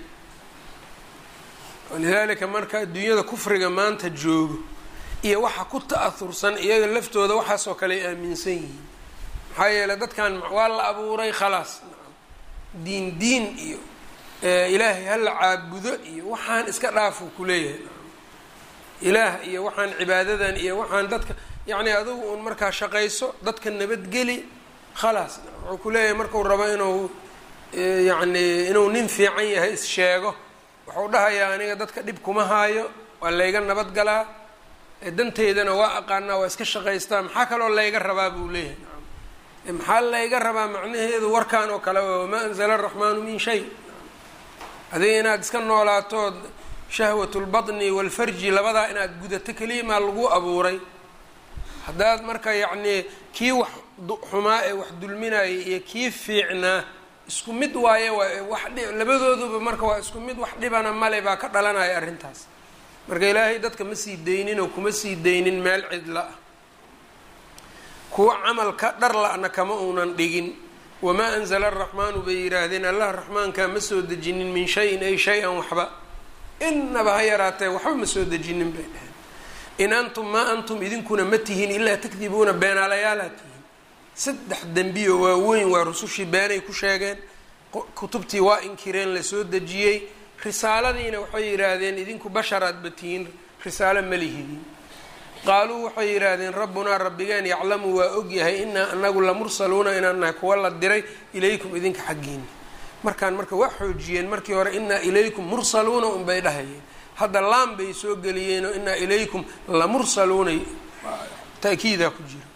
walidaalika marka adduunyada kufriga maanta joogo iyo waxa ku ta-ahursan iyaga laftooda waxaasoo kale ay aaminsan yihiin maxaa yeeley dadkan waa la abuuray khalaas diin diin iyo ilaahay hala caabudo iyo waxaan iska dhaafuu kuleeyahay ilaah iyo waxaan cibaadadan iyo waxaan dadka yacni adugu uun markaa shaqayso dadka nabadgeli khalaas wuxuu kuleeyahay marku rabo inuu yacni inuu nin fiican yahay is-sheego wuxuu dhahayaa aniga dadka dhib kuma haayo waa layga nabadgalaa danteydana waa aqaanaa waa iska shaqaystaa maxaa kaloo layga rabaa buu leeyahay maxaa layga rabaa macnaheedu warkaan oo kale wamaa anzala araxmaanu min shay adiga inaad iska noolaatood shahwat lbaطni walfarji labadaa inaad gudato keliya maa lagu abuuray haddaad marka yacnii kii wax xumaa ee wax dulminayay iyo kii fiicnaa isku mid waaye waa wax labadooduba marka waa isku mid wax dhibana male baa ka dhalanaya arrintaas marka ilaahay dadka ma sii daynin oo kuma sii daynin meel cidla ah kuwa camalka dhar la-na kama uunan dhigin wamaa anzala araxmaanu bay yidhaahdeen allah raxmaankaa ma soo dejinin min shayin ay shay-an waxba inaba ha yaraatee waxba ma soo dejinin bay dhaheen in antum maa antum idinkuna ma tihiin ilaa takdibuuna beenaalayaalaad tihiin saddex dembiyo waaweyn waa rusushii beenay ku sheegeen kutubtii waa inkireen lasoo dejiyey risaaladiina waxay yidhaahdeen idinku basharaadba tihiin risaalo ma lihidin qaaluu waxay yidhaahdeen rabbunaa rabbigeen yaclamu waa ogyahay inaa anagu la mursaluuna inaan nahay kuwa la diray ilaykum idinka xaggiina markaan marka waa xoojiyeen markii hore inaa ilaykum mursaluuna unbay dhahayeen hadda laam bay soo geliyeenoo inaa ilaykum la mursaluuna taakiidaa ku jira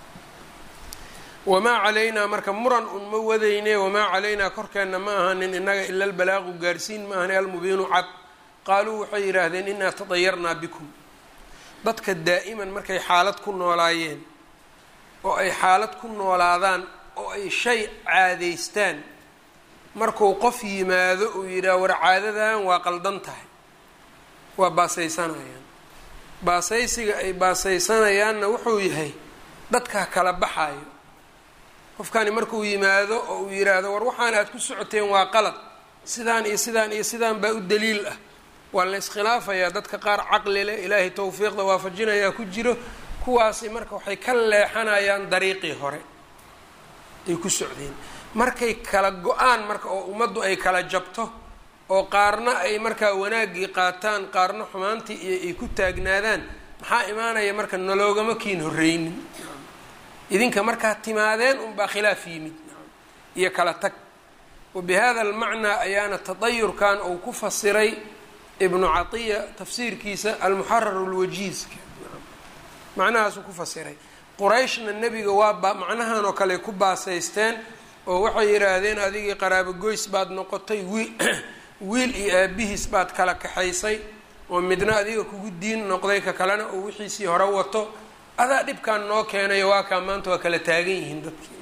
wamaa calaynaa marka muran un ma wadayne wamaa calaynaa korkeenna ma ahanin innaga ila albalaaqu gaarsiin ma ahani almubiinu cad qaaluu waxay yidhaahdeen inaa tadayarnaa bikum dadka daa'iman markay xaalad ku noolaayeen oo ay xaalad ku noolaadaan oo ay shay caadaystaan markuu qof yimaado uu yidhaah war caadadan waa qaldan tahay waa baasaysanayaan baasaysiga ay baasaysanayaanna wuxuu yahay dadkaa kala baxaayo qofkani markuu yimaado oo uu yidhaahdo war waxaan aad ku socoteen waa qalad sidaan iyo sidaan iyo sidaan baa u daliil ah waa la iskhilaafayaa dadka qaar caqli leh ilaahay tawfiiqda waafajinayaa ku jiro kuwaasi marka waxay ka leexanayaan dariiqii hore ay ku socdeen markay kala go-aan marka oo ummaddu ay kala jabto oo qaarna ay markaa wanaaggii qaataan qaarna xumaantii iyo ay ku taagnaadaan maxaa imaanaya marka naloogama kiin horreynin idinka markaa timaadeen unbaa khilaaf yimid iyo kala tag wa bi hada almacnaa ayaana tadayurkan uu ku fasiray ibnu catiya tafsiirkiisa almuxarar lwajiizka macnahaasuu ku fasiray qurayshna nebiga waa ba macnahan oo kale ku baasaysteen oo waxay yidhaahdeen adigii qaraabo goys baad noqotay wiil wiil iyo aabihiis baad kala kaxaysay oo midna adiga kugu diin noqday ka kalena oo wixiisii hore wato adaa dhibkan noo keenayo waa kaa maanta waa kala taagan yihiin dadkii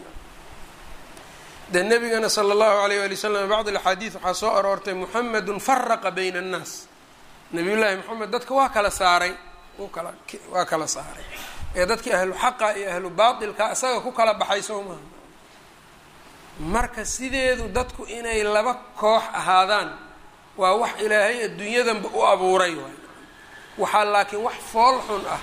de nabigana sala allahu alayh wali wasalam bacd alxaadiid waxaa soo aroortay muxamedun faraqa bayna annaas nabiyullaahi moxamed dadka waa kala saaray kala waa kala saaray ee dadkii ahlu xaqa iyo ahlu baatilka isaga ku kala baxay soo maaha marka sideedu dadku inay laba koox ahaadaan waa wax ilaahay adduunyadanba u abuuray waay waxaa laakiin wax fool xun ah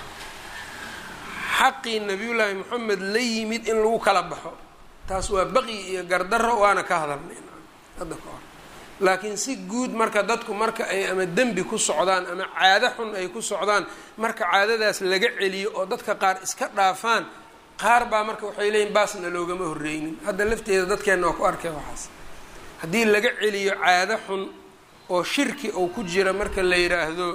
xaqii nabiyullaahi moxamed la yimid in lagu kala baxo taas waa baqyi iyo gardarro waana ka hadalnay hadda ka hor laakiin si guud marka dadku marka ay ama dembi ku socdaan ama caado xun ay ku socdaan marka caadadaas laga celiyo oo dadka qaar iska dhaafaan qaar baa marka waxay leeyihin baasna loogama horreynin hadda lafteeda dadkeenna waa ku arkay waxaas haddii laga celiyo caado xun oo shirki uu ku jira marka la yidhaahdo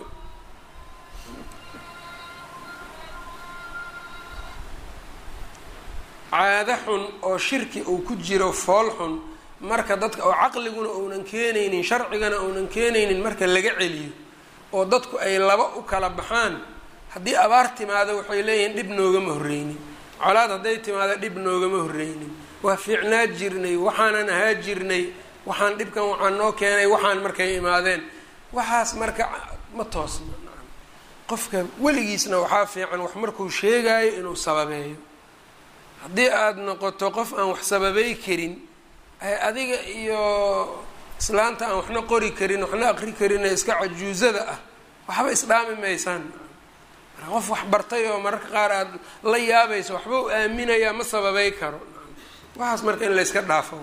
caado xun oo shirki uu ku jiro fool xun marka dadka oo caqliguna uunan keenaynin sharcigana uunan keenaynin marka laga celiyo oo dadku ay laba u kala baxaan haddii abaar timaado waxay leeyihiin dhib noogama horreynin colaad hadday timaado dhib noogama horreynin waa fiicnaa jirnay waxaanan ahaa jirnay waxaan dhibkan waxaan noo keenay waxaan markay imaadeen waxaas marka ma toosna qofka weligiisna waxaa fiican wax markuu sheegaayo inuu sababeeyo haddii aada noqoto qof aan wax sababey karin adiga iyo islaanta aan waxna qori karin waxna aqri karin ee iska cajuusada ah waxba isdhaami maysaan marka qof wax bartay oo mararka qaar aada la yaabayso waxba u aaminayaa ma sababey karo waxaas marka in layska dhaafo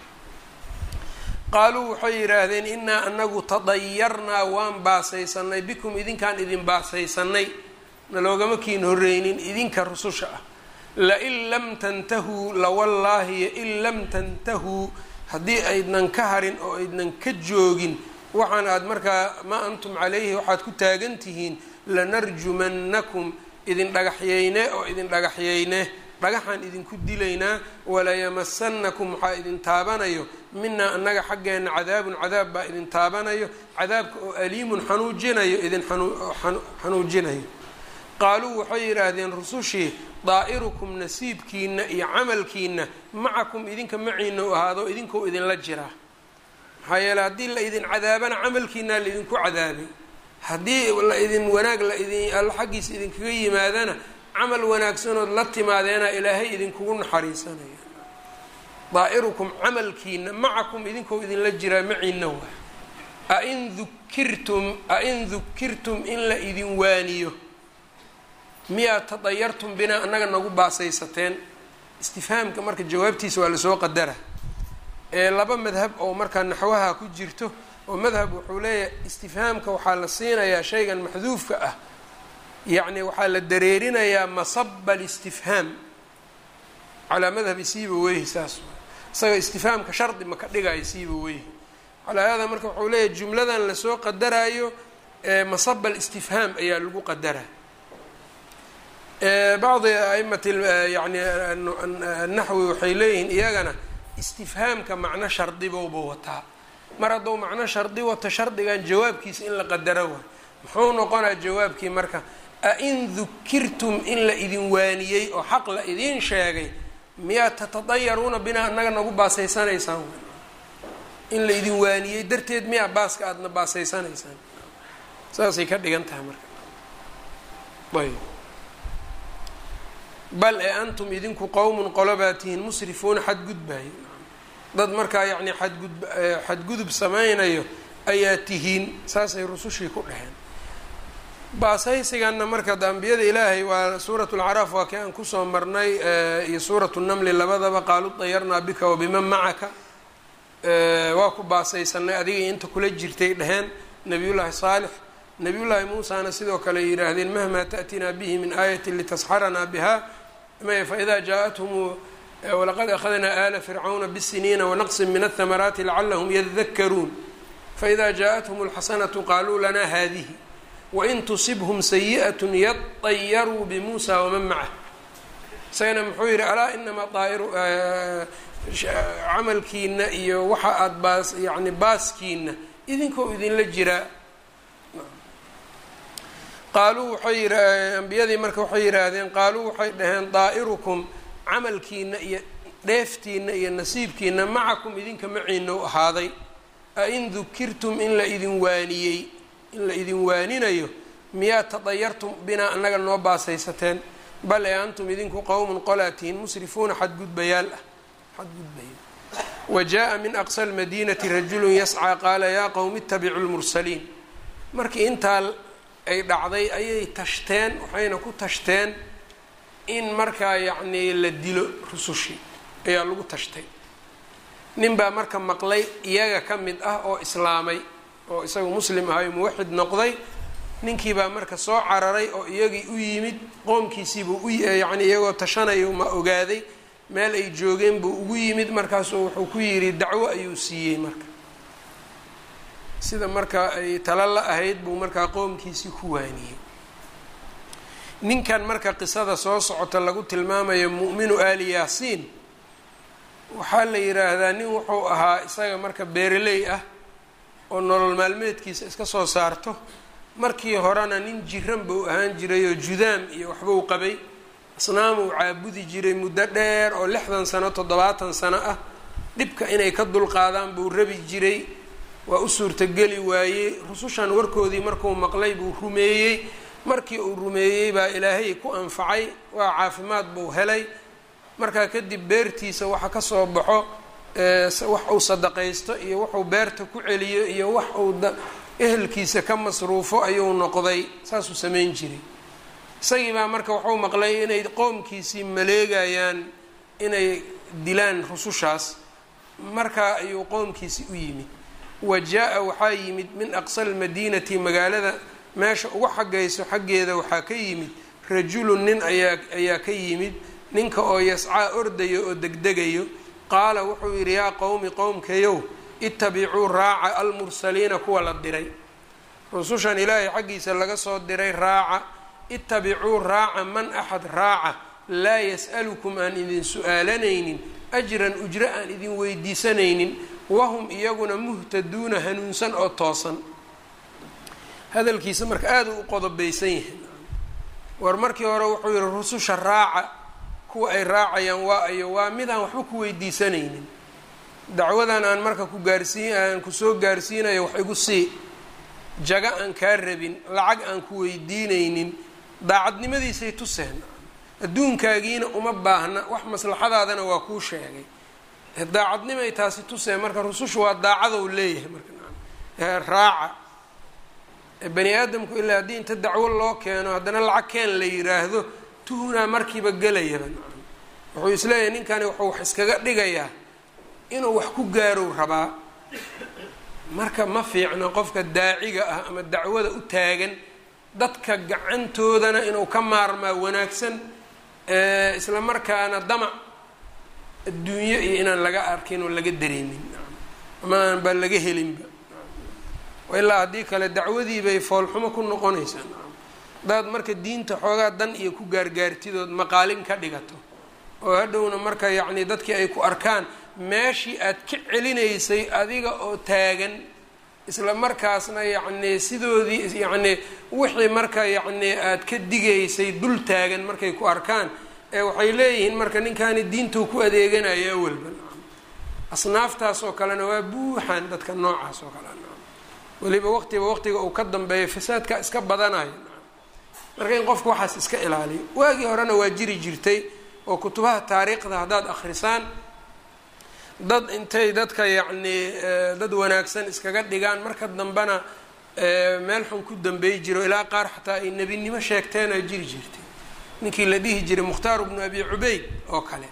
qaaluu waxay yidhaahdeen innaa anagu tadayarnaa waan baasaysanay bikum idinkaan idin baasaysanay naloogama kiin horreynin idinka rususha ah lain lam tantahuu lawallaahi in lam tantahuu haddii aydnan ka harin oo aydnan ka joogin waxaan aad markaa maa antum calayhi waxaad ku taagan tihiin lanarjumannakum idin dhagaxyeyne oo idin dhagaxyeyne dhagaxaan idinku dilaynaa walayamasanakum waxaa idin taabanayo minaa annaga xaggeenna cadaabun cadaab baa idin taabanayo cadaabka oo aliimun xanuujinayo idin xanuujinayo qaaluu waxay yidhaahdeen rusushii daa'irukum nasiibkiina iyo camalkiina macakum idinka maciina u ahaado idinkoo idinla jiraa maxaa yeele haddii la idin cadaabana camalkiinaa laidinku cadaabay haddii la idin wanaag la idin alla xaggiisa idinkaga yimaadana camal wanaagsanood la timaadeena ilaahay idinkugu naxariisanaya daa'irukum camalkiina macakum idinkoo idinla jiraa maciina waa ain dukirtum ain dukirtum in la idin waaniyo miyaad tadayartum binaa annaga nagu baasaysateen istifhaamka marka jawaabtiisa waa lasoo qadara ee laba madhab oo markaa naxwaha ku jirto oo madhab wuxuu leeyahay istifhaamka waxaa la siinayaa shaygan maxduufka ah yacni waxaa la dareerinayaa masaba alistifhaam calaa madhabi siiba weyhi saas isaga istifhaamka shardi ma ka dhigayo siiba weyhi calaa hada marka wuxuu leeyahay jumladan lasoo qadaraayo masaba alistifhaam ayaa lagu qadaraa bacdi aimati yani naxwi waxay leeyihiin iyagana istifhaamka macno shardibowba wataa mar hadduu macno shardi wato shardigan jawaabkiisa in la qadaro waay muxuu noqonaa jawaabkii marka ain dukirtum in la idin waaniyey oo xaq la idiin sheegay miyaad tatadayaruuna binaa annaga nagu baasaysanaysaan in la idin waaniyey darteed miyaa baaska aadna baasaysanaysaan saasay ka dhigan tahay marka ayb bal ee antum idinku qowmun qolobaa tihiin musrifuuna xadgudbayo dad markaa yacni xadgud xadgudub samaynayo ayaa tihiin saasay rusushii ku dheheen baasaysiganna marka ambiyada ilaahay waa suurat lcaraaf waa kii aan kusoo marnay iyo suuratu namli labadaba qaaluu dayarnaa bika wabiman macaka waa ku baasaysanay adiga inta kula jirtay dheheen nabiyullaahi saalix nabiyullaahi muusana sidoo kale yidhaahdeen mahmaa ta'tinaa bihi min aayati litasxaranaa biha faإida jaaءathum walaqad akhadnaa ala fircawna bالsiniina wanaqsin min الthamaraati lacalahm yadakaruun faإida jaaءathum اlxasanaةu qaluu lana hadihi wain tusibhm sayiئaة yaطayaruu bmuusa waman macah isagana muxuu yihi alaa inamaa daa'iru camalkiina iyo waxa aada baas yani baaskiina idinkoo idinla jiraa qaaluu waxay yii ambiyadii marka waxay yidhaahdeen qaaluu waxay dhaheen daa'irukum camalkiina iyo dheeftiina iyo nasiibkiina macakum idinka maciina u ahaaday ain dukirtum in la idin waaniyey in la idin waaninayo miyaa tadayartum binaa annaga noo baasaysateen bal ee antum idinku qowmun qolaatiin musrifuuna xadgudbayaal ah xadgudbaya wa jaa min aqsa lmadiinati rajulu yascaa qaala yaa qowmi ittabicu lmursaliin markii intaa ay dhacday ayay tashteen waxayna ku tashteen in markaa yacnii la dilo rusushii ayaa lagu tashtay nin baa marka maqlay iyaga ka mid ah oo islaamay oo isagu muslim ahayo muwaxid noqday ninkii baa marka soo cararay oo iyagii u yimid qoomkiisiibuu u yacni iyagoo tashanayo ma ogaaday meel ay joogeen buu ugu yimid markaasuu wuxuu ku yidhi dacwo ayuu siiyey marka sida marka ay tala la ahayd buu markaa qoomkiisii ku waaniyey ninkan marka qisada soo socota lagu tilmaamayo mu'minu aali yaasiin waxaa la yidhaahdaa nin wuxuu ahaa isaga marka beereley ah oo nolol maalmeedkiisa iska soo saarto markii horena nin jiran buu ahaan jiray oo judaam iyo waxbuu qabay asnaam uu caabudi jiray muddo dheer oo lixdan sano toddobaatan sano ah dhibka inay ka dulqaadaan buu rabi jiray waa u suurtogeli waayey rusushan warkoodii markuu maqlay buu rumeeyey markii uu rumeeyey baa ilaahay ku anfacay waa caafimaad buu helay markaa kadib beertiisa waxa kasoo baxo wax uu sadaqaysto iyo wuxuu beerta ku celiyo iyo wax uu ehelkiisa ka masruufo ayuu noqday saasuu samayn jiray isagii baa marka wuxuu maqlay inay qoomkiisii maleegayaan inay dilaan rusushaas markaa ayuu qoomkiisii u yimid wa jaa-a waxaa yimid min aqsa almadiinati magaalada meesha ugu xaggayso xaggeeda waxaa ka yimid rajulun nin ayaa ayaa ka yimid ninka oo yascaa ordayo oo degdegayo qaala wuxuu yidhi yaa qowmi qowmkayow ittabicuu raaca almursaliina kuwa la diray rusushan ilaahay xaggiisa laga soo diray raaca ittabicuu raaca man axad raaca laa yas'alukum aan idin su-aalanaynin ajran ujro aan idin weydiisanaynin wahum iyaguna muhtaduuna hanuunsan oo toosan hadalkiisa marka aada u qodobaysan yahay war markii hore wuxuu yihi rususha raaca kuwa ay raacayaan waa ayo waa midaan waxba ku weydiisanaynin dacwadan aan marka ku gaarsiin aan kusoo gaarsiinayo wax igu sii jaga aan kaa rabin lacag aan ku weydiinaynin daacadnimadiisay tuseen adduunkaagiina uma baahna wax maslaxadaadana waa kuu sheegay daacadnimay taasi tuseen marka rusushu waa daacadow leeyahay marka raaca bani aadamku ilaa haddii inta dacwo loo keeno haddana lacag keen la yiraahdo tuhunaa markiiba gelayaba wuxuu isleeyahay ninkani wuxuu wax iskaga dhigayaa inuu wax ku gaarow rabaa marka ma fiicno qofka daaciga ah ama dacwada u taagan dadka gacantoodana inuu ka maarmaa wanaagsan isla markaana damac adduunyo iyo inaan laga arkin oo laga dareemin ama aan baa laga helinba ilaa haddii kale dacwadii bay foolxumo ku noqonaysaa hadaad marka diinta xoogaa dan iyo ku gaargaartidood maqaalin ka dhigato oo hadhowna marka yacni dadkii ay ku arkaan meeshii aad ka celinaysay adiga oo taagan isla markaasna yacni sidoodii yacni wixii marka yacni aad ka digaysay dul taagan markay ku arkaan ee waxay leeyihiin marka ninkani diintuu ku adeeganaya awalba asnaaftaas oo kalena waa buuxan dadka noocaas oo kale weliba waqtiba waqtiga uu ka dambeeyo fasaadka iska badanayo marka in qofku waxaas iska ilaaliyo waagii horena waa jiri jirtay oo kutubaha taariikhda haddaad akhrisaan dad intay dadka yacnii dad wanaagsan iskaga dhigaan marka dambena meel xun ku dambeey jiro ilaa qaar xataa ay nebinimo sheegteenaa jiri jirtay ninkii la dhihi jiray mukhtaar bnu abi cubeyd oo kale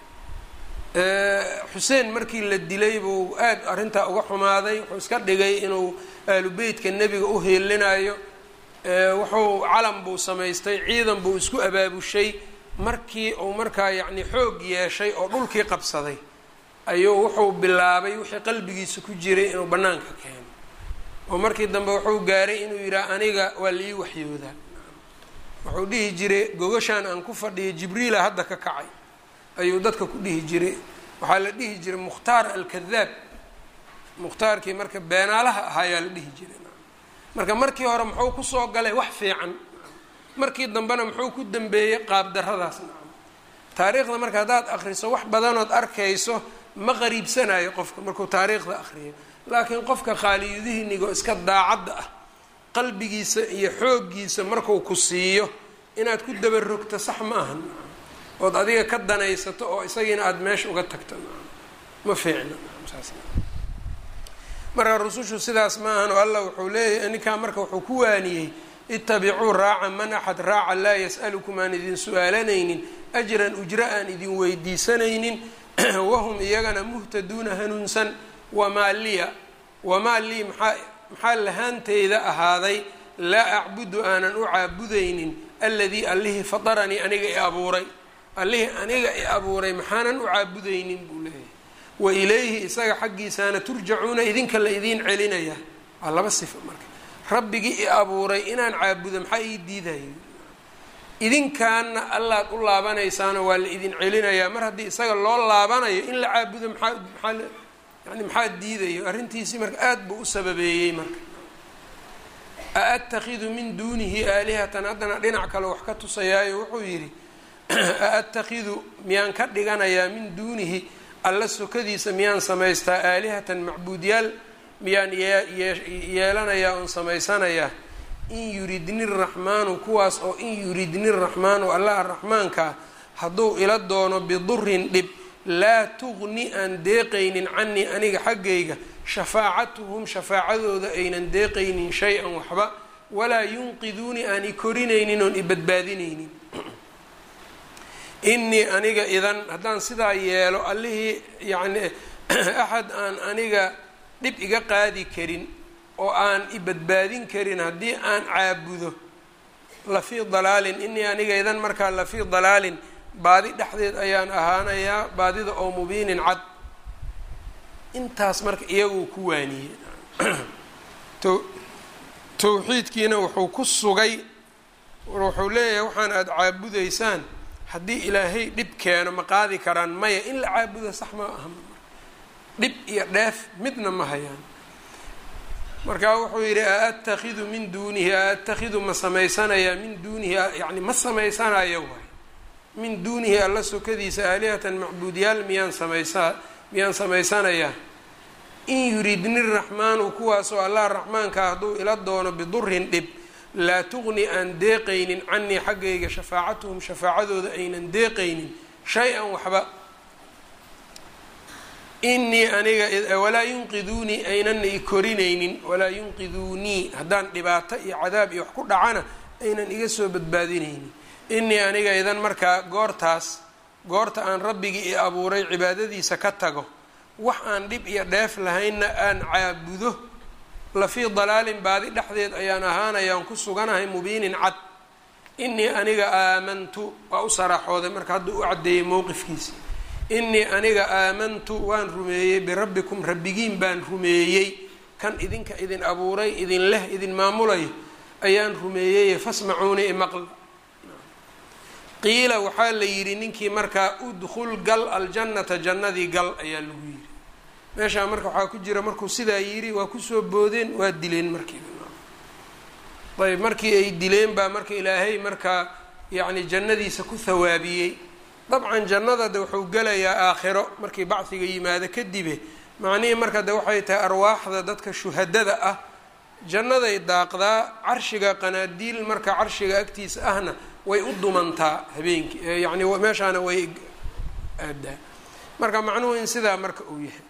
xuseen markii la dilay buu aada arrintaa uga xumaaday wuxuu iska dhigay inuu aalubeytka nebiga u heelinayo wuxuu calan buu samaystay ciidan buu isku abaabushay markii uu markaa yacni xoog yeeshay oo dhulkii qabsaday ayuu wuxuu bilaabay wixii qalbigiisa ku jiray inuu bannaanka keeno oo markii dambe wuxuu gaaray inuu yidhaha aniga waa laii waxyoodaa wuxuu dhihi jiray gogashaan aan ku fadhiyo jibriila hadda ka kacay ayuu dadka ku dhihi jiray waxaa la dhihi jiray mukhtaar alkadaab mukhtaarkii marka beenaalaha ahaayaa la dhihi jiray marka markii hore muxuu kusoo galay wax fiican markii dambena muxuu ku dambeeyey qaabdarradaas taariikhda marka haddaad akriso wax badanood arkayso ma qariibsanayo qofka markuu taariikhda akriyo laakiin qofka khaaliyudihinigo iska daacadda ah qalbigiisa iyo xooggiisa marku ku siiyo inaad ku dabarogto sax ma ahan ood adiga ka danaysato oo isagiina aada meesha uga tagto ma fiicna marka rusushu sidaas ma ahan oo allah wuxuu leeyahay ninkaa marka wuxuu ku waaniyey itabicuu raaca man axad raaca laa yas'alukum aan idin su-aalanaynin ajran ujro aan idin weydiisanaynin wahum iyagana muhtaduuna hanuunsan wamaa liya wamaa lii maxaa maxaa lahaanteyda ahaaday laa acbudu aanan u caabudaynin alladii allihii fataranii aniga i abuuray allihii aniga i abuuray maxaanan u caabudaynin buu leeyahay wa ilayhi isaga xaggiisaana turjacuuna idinka la idiin celinaya waa laba sifa marka rabbigii i abuuray inaan caabudo maxaa ii diidayo idinkaana allaad u laabanaysaano waa la idin celinayaa mar haddii isaga loo laabanayo in la caabudo maxaa maxaa yani maxaa diidayo arrintiisii marka aada buu u sababeeyey marka a atakhidu min duunihi aalihatan haddana dhinac kale wax ka tusayaayo wuxuu yidhi a atakhidu miyaan ka dhiganayaa min duunihi alla sokadiisa miyaan samaystaa aalihatan macbuudyaal miyaan yeelanayaa oon samaysanayaa in yuridni raxmaanu kuwaas oo in yuridni raxmaanu allah araxmaankaa hadduu ila doono bidurin dhib laa tugni aan deeqaynin canii aniga xaggayga shafaacatuhum shafaacadooda aynan deeqaynin shay-an waxba walaa yunqiduuni aan i korinaynin oon i badbaadinaynin innii aniga idan haddaan sidaa yeelo allihii yacni axad aan aniga dhib iga qaadi karin oo aan i badbaadin karin haddii aan caabudo lafii dalaalin innii aniga idan markaa lafii dalaalin baadi dhexdeed ayaan ahaanayaa baadida oo mubiinin cad intaas marka iyaguu ku waaniyey towxiidkiina wuxuu ku sugay wuxuu leeyahay waxaan aada caabudaysaan haddii ilaahay dhib keeno ma qaadi karaan maya in la caabudo sax ma aha dhib iyo dheef midna ma hayaan markaa wuxuu yidhi a atakhidu min duunihi a atakhidu ma samaysanayaa min duunihi yani ma samaysanayo waay min duunihi alla sokadiisa aalihatan macbuudyaal miyaan samaysaa miyaan samaysanayaa in yuridni raxmaanu kuwaasoo allah raxmaanka hadduu ila doono bidurin dhib laa tugni aan deeqaynin canii xaggayga shafaacatuhum shafaacadooda aynan deeqaynin shay-an waxba inii aniga walaa yunqiduunii aynana i korinaynin walaa yunqiduunii haddaan dhibaato iyo cadaab iyo wax ku dhacana aynan iga soo badbaadinaynin inii aniga idan markaa goortaas goorta aan rabbigii i abuuray cibaadadiisa ka tago wax aan dhib iyo dheef lahaynna aan caabudo lafii dalaalin baadi dhexdeed ayaan ahaanayaan ku suganahay mubiinin cad inii aniga aamantu waa u saraaxooday marka hadduu u caddeeyey mowqifkiisa inii aniga aamantu waan rumeeyey birabbikum rabbigiin baan rumeeyey kan idinka idin abuuray idin leh idin maamulayo ayaan rumeeyey fasmacuuni imaqla qiila waxaa la yidhi ninkii markaa udkhul gal aljannata jannadii gal ayaa lagu yidhi meeshaa marka waxaa ku jira markuu sidaa yidhi waa kusoo boodeen waa dileen markiiba ayb markii ay dileen baa marka ilaahay markaa yacni jannadiisa ku hawaabiyey dabcan jannada de wuxuu gelayaa aakhiro markii bacdiga yimaado kadibe macnihii marka de waxay tahay arwaaxda dadka shuhadada ah jannaday daaqdaa carshiga qanaadiil marka carshiga agtiisa ahna way u dumantaa habeenkii yacni meeshaana way aadaa marka macnuhu in sidaa marka uu yahay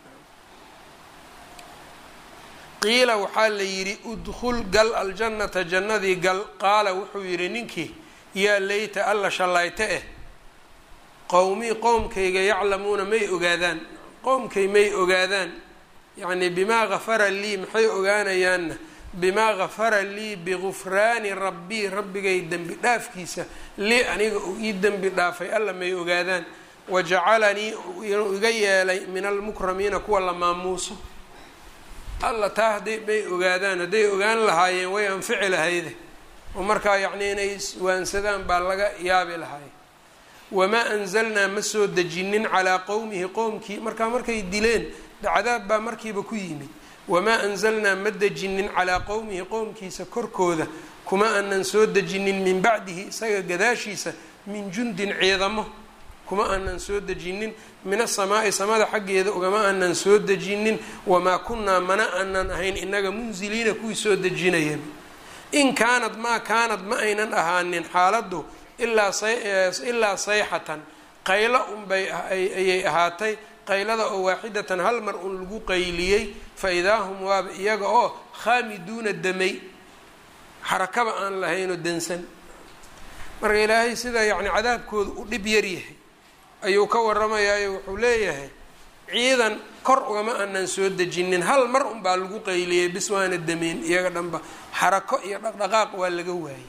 qiila waxaa la yidhi udkhul gal aljannata jannadii gal qaala wuxuu yidhi ninkii yaa leyta alla shallayte eh qowmii qowmkayga yaclamuuna may ogaadaan qowmkay may ogaadaan yacni bimaa gafara lii maxay ogaanayaanna bimaa gafara lii bigufraani rabbii rabbigay dembi dhaafkiisa lii aniga uu ii dembi dhaafay alla may ogaadaan wajacalanii inuu iga yeelay min almukramiina kuwa la maamuuso alla taa hadday may ogaadaan hadday ogaan lahaayeen way anfici lahayde oo markaa yacni inay iswaansadaan baa laga yaabi lahaay wamaa anzalnaa ma soo dejinin calaa qowmihi qowmkii markaa markay dileen cadaab baa markiiba ku yimid wamaa anzalnaa ma dejinin calaa qowmihi qowmkiisa korkooda kuma aanan soo dejinin min bacdihi isaga gadaashiisa min jundin ciidamo kuma aanan soo dejinin min asamaa'i samada xaggeeda ugama aanan soo dejinin wamaa kunnaa mana aanan ahayn inaga munziliina kuwii soo dejinaya in kaanad maa kaanad ma aynan ahaanin xaaladdu ilaa sayxatan qaylo unbay ayay ahaatay qaylada oo waaxidatan hal mar un lagu qayliyey fa idaa hum waaba iyaga oo khaamiduuna damay xarakaba aan lahaynoo dansan marka ilaahay sida yacni cadaabkooda u dhib yar yahay ayuu ka warramayaayo wuxuu leeyahay ciidan kor ugama aanan soo dejinin hal mar unbaa lagu qayliyey bis waana dameyn iyaga dhanba xarako iyo dhaqdhaqaaq waa laga waayey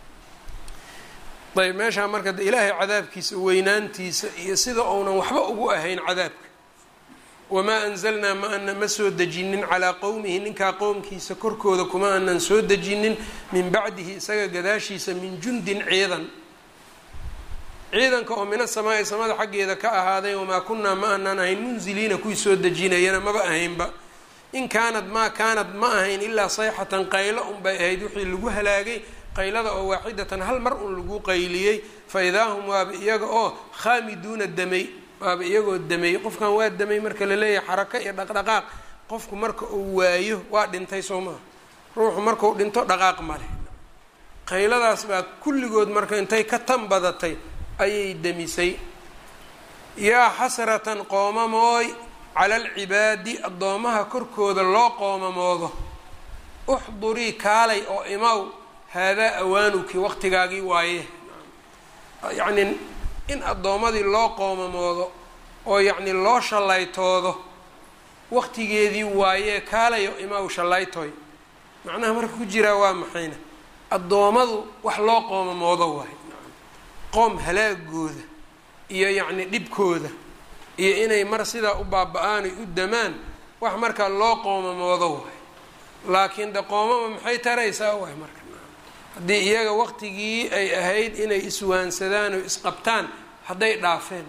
ayb meeshaa marka de ilaahay cadaabkiisa weynaantiisa iyo sida uunan waxba ugu ahayn cadaabka wamaa anzalnaa ma ana ma soo dejinin calaa qowmihi ninkaa qowmkiisa korkooda kuma aanan soo dejinin min bacdihi isaga gadaashiisa min jundin ciidan ciidanka oo min asamaa'i samada xaggeeda ka ahaaday wamaa kunaa ma aanan ahayn munziliina kuwii soo dejinayana maba ahaynba in kaanad maa kaanad ma ahayn ilaa sayxatan qaylo unbay ahayd wixii lagu halaagay qaylada oo waaxidatan hal mar un lagu qayliyey fa idaa hum waaba iyaga oo khaamiduuna damay waaba iyagoo damay qofkan waa damay marka la leeyahay xarako iyo dhaqdhaqaaq qofku marka uu waayo waa dhintay soo maha ruuxu markuu dhinto dhaqaaq male qayladaas baa kulligood marka intay ka tan badatay ayay demisay yaa xasratan qoomamooy cala alcibaadi addoomaha korkooda loo qoomamoodo uxdurii kaalay oo imaw haadaa awaanuki waqtigaagii waaye yacnii in addoommadii loo qoomamoodo oo yacnii loo shallaytoodo waqtigeedii waayee kaalayo imaw shallaytoy macnaha marka ku jiraa waa maxayna addoommadu wax loo qoomamoodo waayo qoom halaagooda iyo yacni dhibkooda iyo inay mar sidaa u baaba-aan ay u damaan wax markaa loo qoomamoodo waayo laakiin de qoomama maxay taraysaa waay marka haddii iyaga waqtigii ay ahayd inay iswaansadaan oo isqabtaan hadday dhaafeen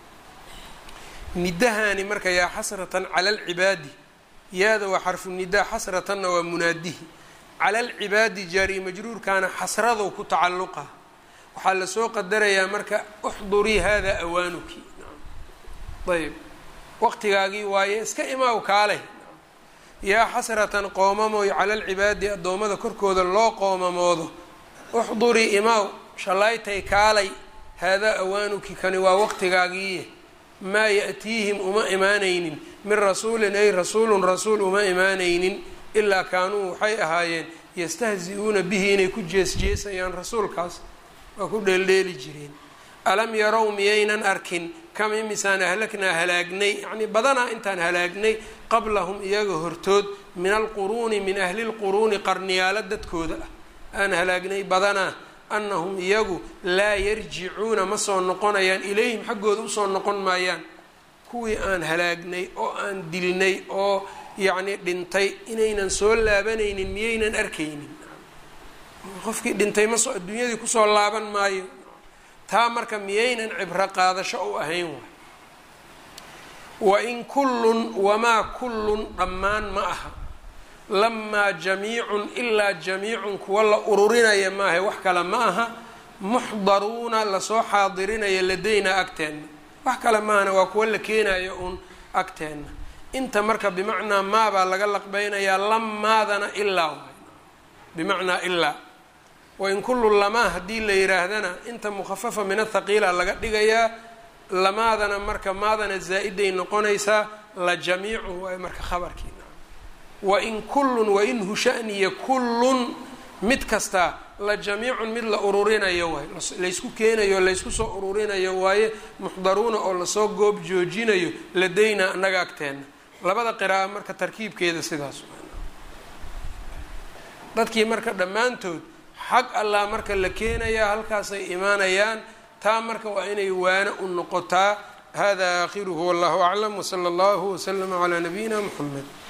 nidahani marka yaa xasratan cala alcibaadi yaada waa xarfu nidaa xasratanna waa munaadihi cala alcibaadi jaari majruurkaana xasradow ku tacalluqa waxaa lasoo qadarayaa marka uxdurii hada awaanuki ayb waqtigaagii waaye iska imaaw kaaleh yaa xasratan qoomamoy cala alcibaadi addoommada korkooda loo qoomamoodo uxdurii imaaw shallaytay kaalay haadaa awaanuki kani waa waqtigaagiiye maa ya-tiihim uma imaanaynin min rasuulin ay rasuulun rasuul uma imaanaynin ilaa kaanuu waxay ahaayeen yastahzi-uuna bihi inay ku jees-jeesayaan rasuulkaas waa ku dheeldheeli jireen alam yarow miyaynan arkin kam imisaan ahlaknaa halaagnay yacnii badanaa intaan halaagnay qablahum iyaga hortood min alquruuni min ahli lquruuni qarniyaalo dadkooda ah aan halaagnay badanaa annahum iyagu laa yarjicuuna ma soo noqonayaan ilayhim xaggooda usoo noqon maayaan kuwii aan halaagnay oo aan dilnay oo yacnii dhintay inaynan soo laabanaynin miyaynan arkaynin qofkii dhintay maso adduunyadii kusoo laaban maayo taa marka miyaynan cibro qaadasho u ahayn waay wain kullun wamaa kullun dhammaan ma aha lamaa jamiicun ilaa jamiicun kuwa la ururinaya maaha wax kale ma aha muxdaruuna lasoo xaadirinaya ladayna agteenna wax kale maahana waa kuwa la keenayo uun agteenna inta marka bimacnaa maabaa laga laqbeynayaa lamaadana ilaa waay bimacnaa ilaa wain kullu lamaa haddii la yiraahdana inta mukhafafa min athaqiila laga dhigayaa lamaadana marka maadana zaa-iday noqonaysaa la jamiicun waay marka khabarkiina wain kullun wain hushaniya kullun mid kastaa la jamiicun mid la ururinayo waay laysku keenayo laysku soo ururinayo waaye muxdaruuna oo lasoo goob joojinayo ladayna annaga agteenna labada qira'a marka tarkiibkeeda sidaas dadkii marka dhammaantood xag allah marka la keenayaa halkaasay imaanayaan taa marka waa inay waano u noqotaa hada aakhiruhu wallahu aclam wsala allahu waslama calaa nabiyina muxamed